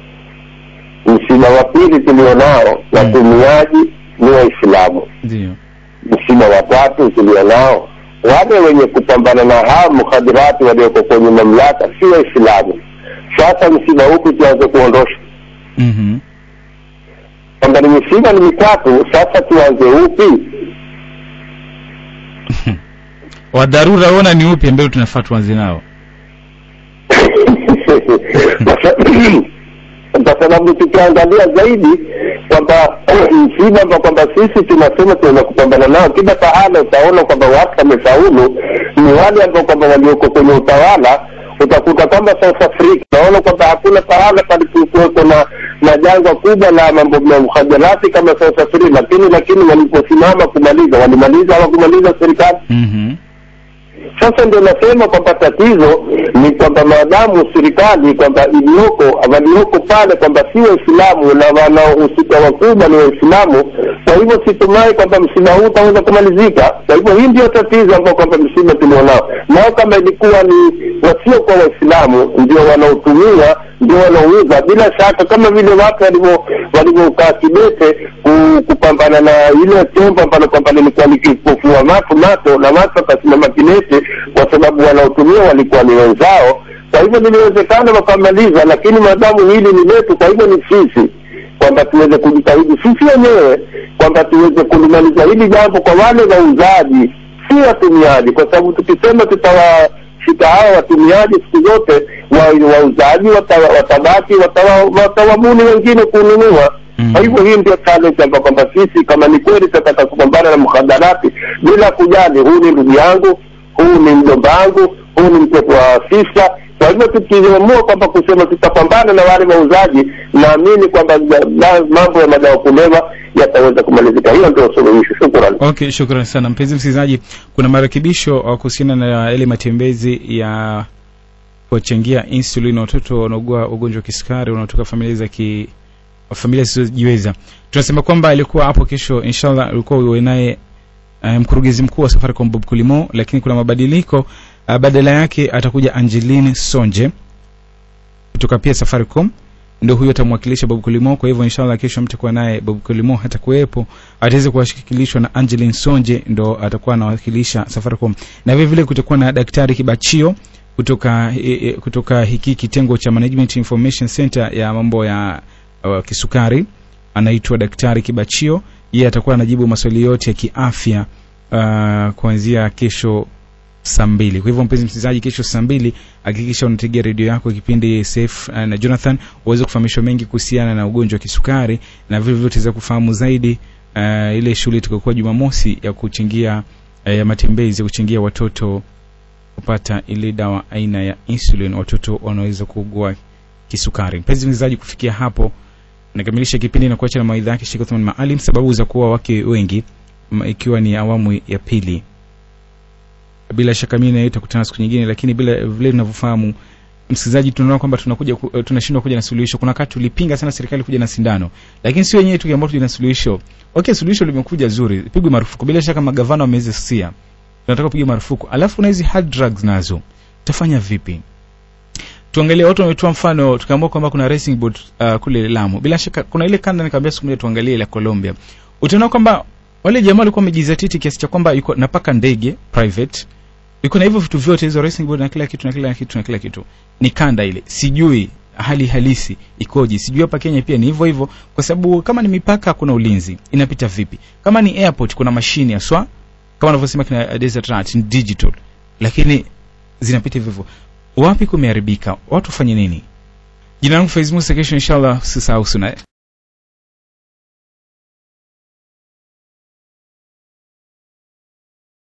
Msiba wa pili tulionao watumiaji ni Waislamu. ndio Msiba wa tatu tulionao wale wenye kupambana na hao mukhadirati walioko kwenye mamlaka si Waislamu. Sasa msiba huku tuanze kuondosha uh-huh. kwamba ni misiba ni mitatu, sasa tuanze upi? wa dharura ona ni upi ambao tunafaa tuanze nao kwa sababu tukiangalia zaidi kwamba msiba ambao kwamba sisi tunasema tunaweza kupambana nao kila pahala utaona kwamba watu wamefaulu ni wale ambao kwamba walioko kwenye utawala utakuta kwamba South Africa naona kwamba hakuna pahala palipokuweko na na janga kubwa la mambo ya mhadarati kama South Africa, lakini lakini waliposimama kumaliza walimaliza hawakumaliza serikali mm-hmm. sasa ndio nasema kwamba tatizo ni kwamba maadamu serikali kwamba iliyoko walioko pale kwamba si waislamu na wanaohusika wakubwa ni waislamu kwa hivyo situmai kwamba msiba huu utaweza kumalizika kwa hivyo hii ndio tatizo ambao kwamba msiba tulionao nao kama ilikuwa ni wasiokuwa waislamu ndio wanaotumia ndio wanaouza bila shaka kama vile watu walivyo walivyokaa kidete ku- kupambana na ile tembo ambalo kwamba lilikuwa likipofua macho macho na watu wakasimama kidete kwa sababu wanaotumia walikuwa ni wenzao kwa hivyo liliwezekana wakamaliza lakini maadamu hili ni letu kwa hivyo ni sisi kwamba tuweze kujitahidi sisi wenyewe kwamba tuweze kulimaliza hili jambo kwa wale wauzaji si watumiaji kwa sababu tukisema tutawashika hawa watumiaji siku zote wa- wauzaji wata- watabaki watawa- watawabuni wengine kununua Mm. kwa hivyo hii ndio challenge ambayo kwamba sisi kama ni kweli tutataka kupambana na mkhadarati bila kujali huu ni ndugu yangu huu ni mjomba wangu huu ni mtoto wa afisa kwa hivyo tukiamua kwamba kusema tutapambana na wale wauzaji naamini kwamba ja- la- mambo ya madawa kulewa yataweza kumalizika hiyo ndio suluhisho shukran okay shukran sana mpenzi msikilizaji kuna marekebisho uh, kuhusiana na yale matembezi ya kuwachangia insulin watoto wanaogua ugonjwa wa kisukari wanaotoka familia za ki familia zisizojiweza tunasema kwamba alikuwa hapo kesho inshallah alikuwa uwe naye uh, mkurugenzi mkuu wa safaricom bob kulimo lakini kuna mabadiliko uh, badala yake atakuja angeline sonje kutoka pia safaricom ndo huyo atamwakilisha bob kulimo kwa hivyo inshallah kesho mtakuwa naye bob kulimo hata kuwepo ataweza kuwakilishwa na angeline sonje ndo atakuwa anawakilisha safaricom na vile vile kutakuwa na daktari kibachio kutoka e, e, kutoka hiki kitengo cha management information center ya mambo ya uh, kisukari anaitwa daktari kibachio yeye atakuwa anajibu maswali yote ya kiafya uh, kuanzia kesho saa mbili kwa hivyo mpenzi msikilizaji kesho saa mbili hakikisha unategea redio yako kipindi safe uh, na jonathan uweze kufahamishwa mengi kuhusiana na ugonjwa wa kisukari na vile vile utaweza kufahamu zaidi uh, ile shughuli tukakuwa jumamosi ya kuchangia uh, ya matembezi ya kuchangia watoto kupata ile dawa aina ya insulin watoto wanaweza kuugua kisukari mpenzi msikilizaji kufikia hapo nakamilisha kipindi na kuacha na mawaidha yake Sheikh Uthman Maalim sababu za kuwa wake wengi m- ikiwa ni awamu ya pili bila shaka mimi naye tutakutana siku nyingine lakini bila vile tunavyofahamu msikilizaji tunaona kwamba tunakuja ku- eh, tunashindwa kuja na suluhisho kuna wakati tulipinga sana serikali kuja na sindano lakini si wenyewe tu ambao tuja na suluhisho okay suluhisho limekuja zuri pigwe marufuku bila shaka magavana wameweza sia tunataka kupiga marufuku alafu na hizi hard drugs nazo tutafanya vipi tuangalie watu wametoa mfano tukaamua kwamba kuna racing boat uh, kule Lamu bila shaka kuna ile kanda nikamwambia siku moja tuangalie ile Colombia utaona kwamba wale jamaa walikuwa wamejizatiti kiasi cha kwamba yuko napaka ndege private iko na hivyo vitu vyote hizo racing boat na kila kitu na kila kitu na kila kitu ni kanda ile sijui hali halisi ikoje sijui hapa Kenya pia ni hivyo hivyo kwa sababu kama ni mipaka kuna ulinzi inapita vipi kama ni airport kuna mashine aswa kama wanavyosema kina Desert Rat ni digital lakini zinapita hivyo hivyo wapi kumeharibika watu wafanye nini jina langu Faiz Musa kesho inshallah usisahau suna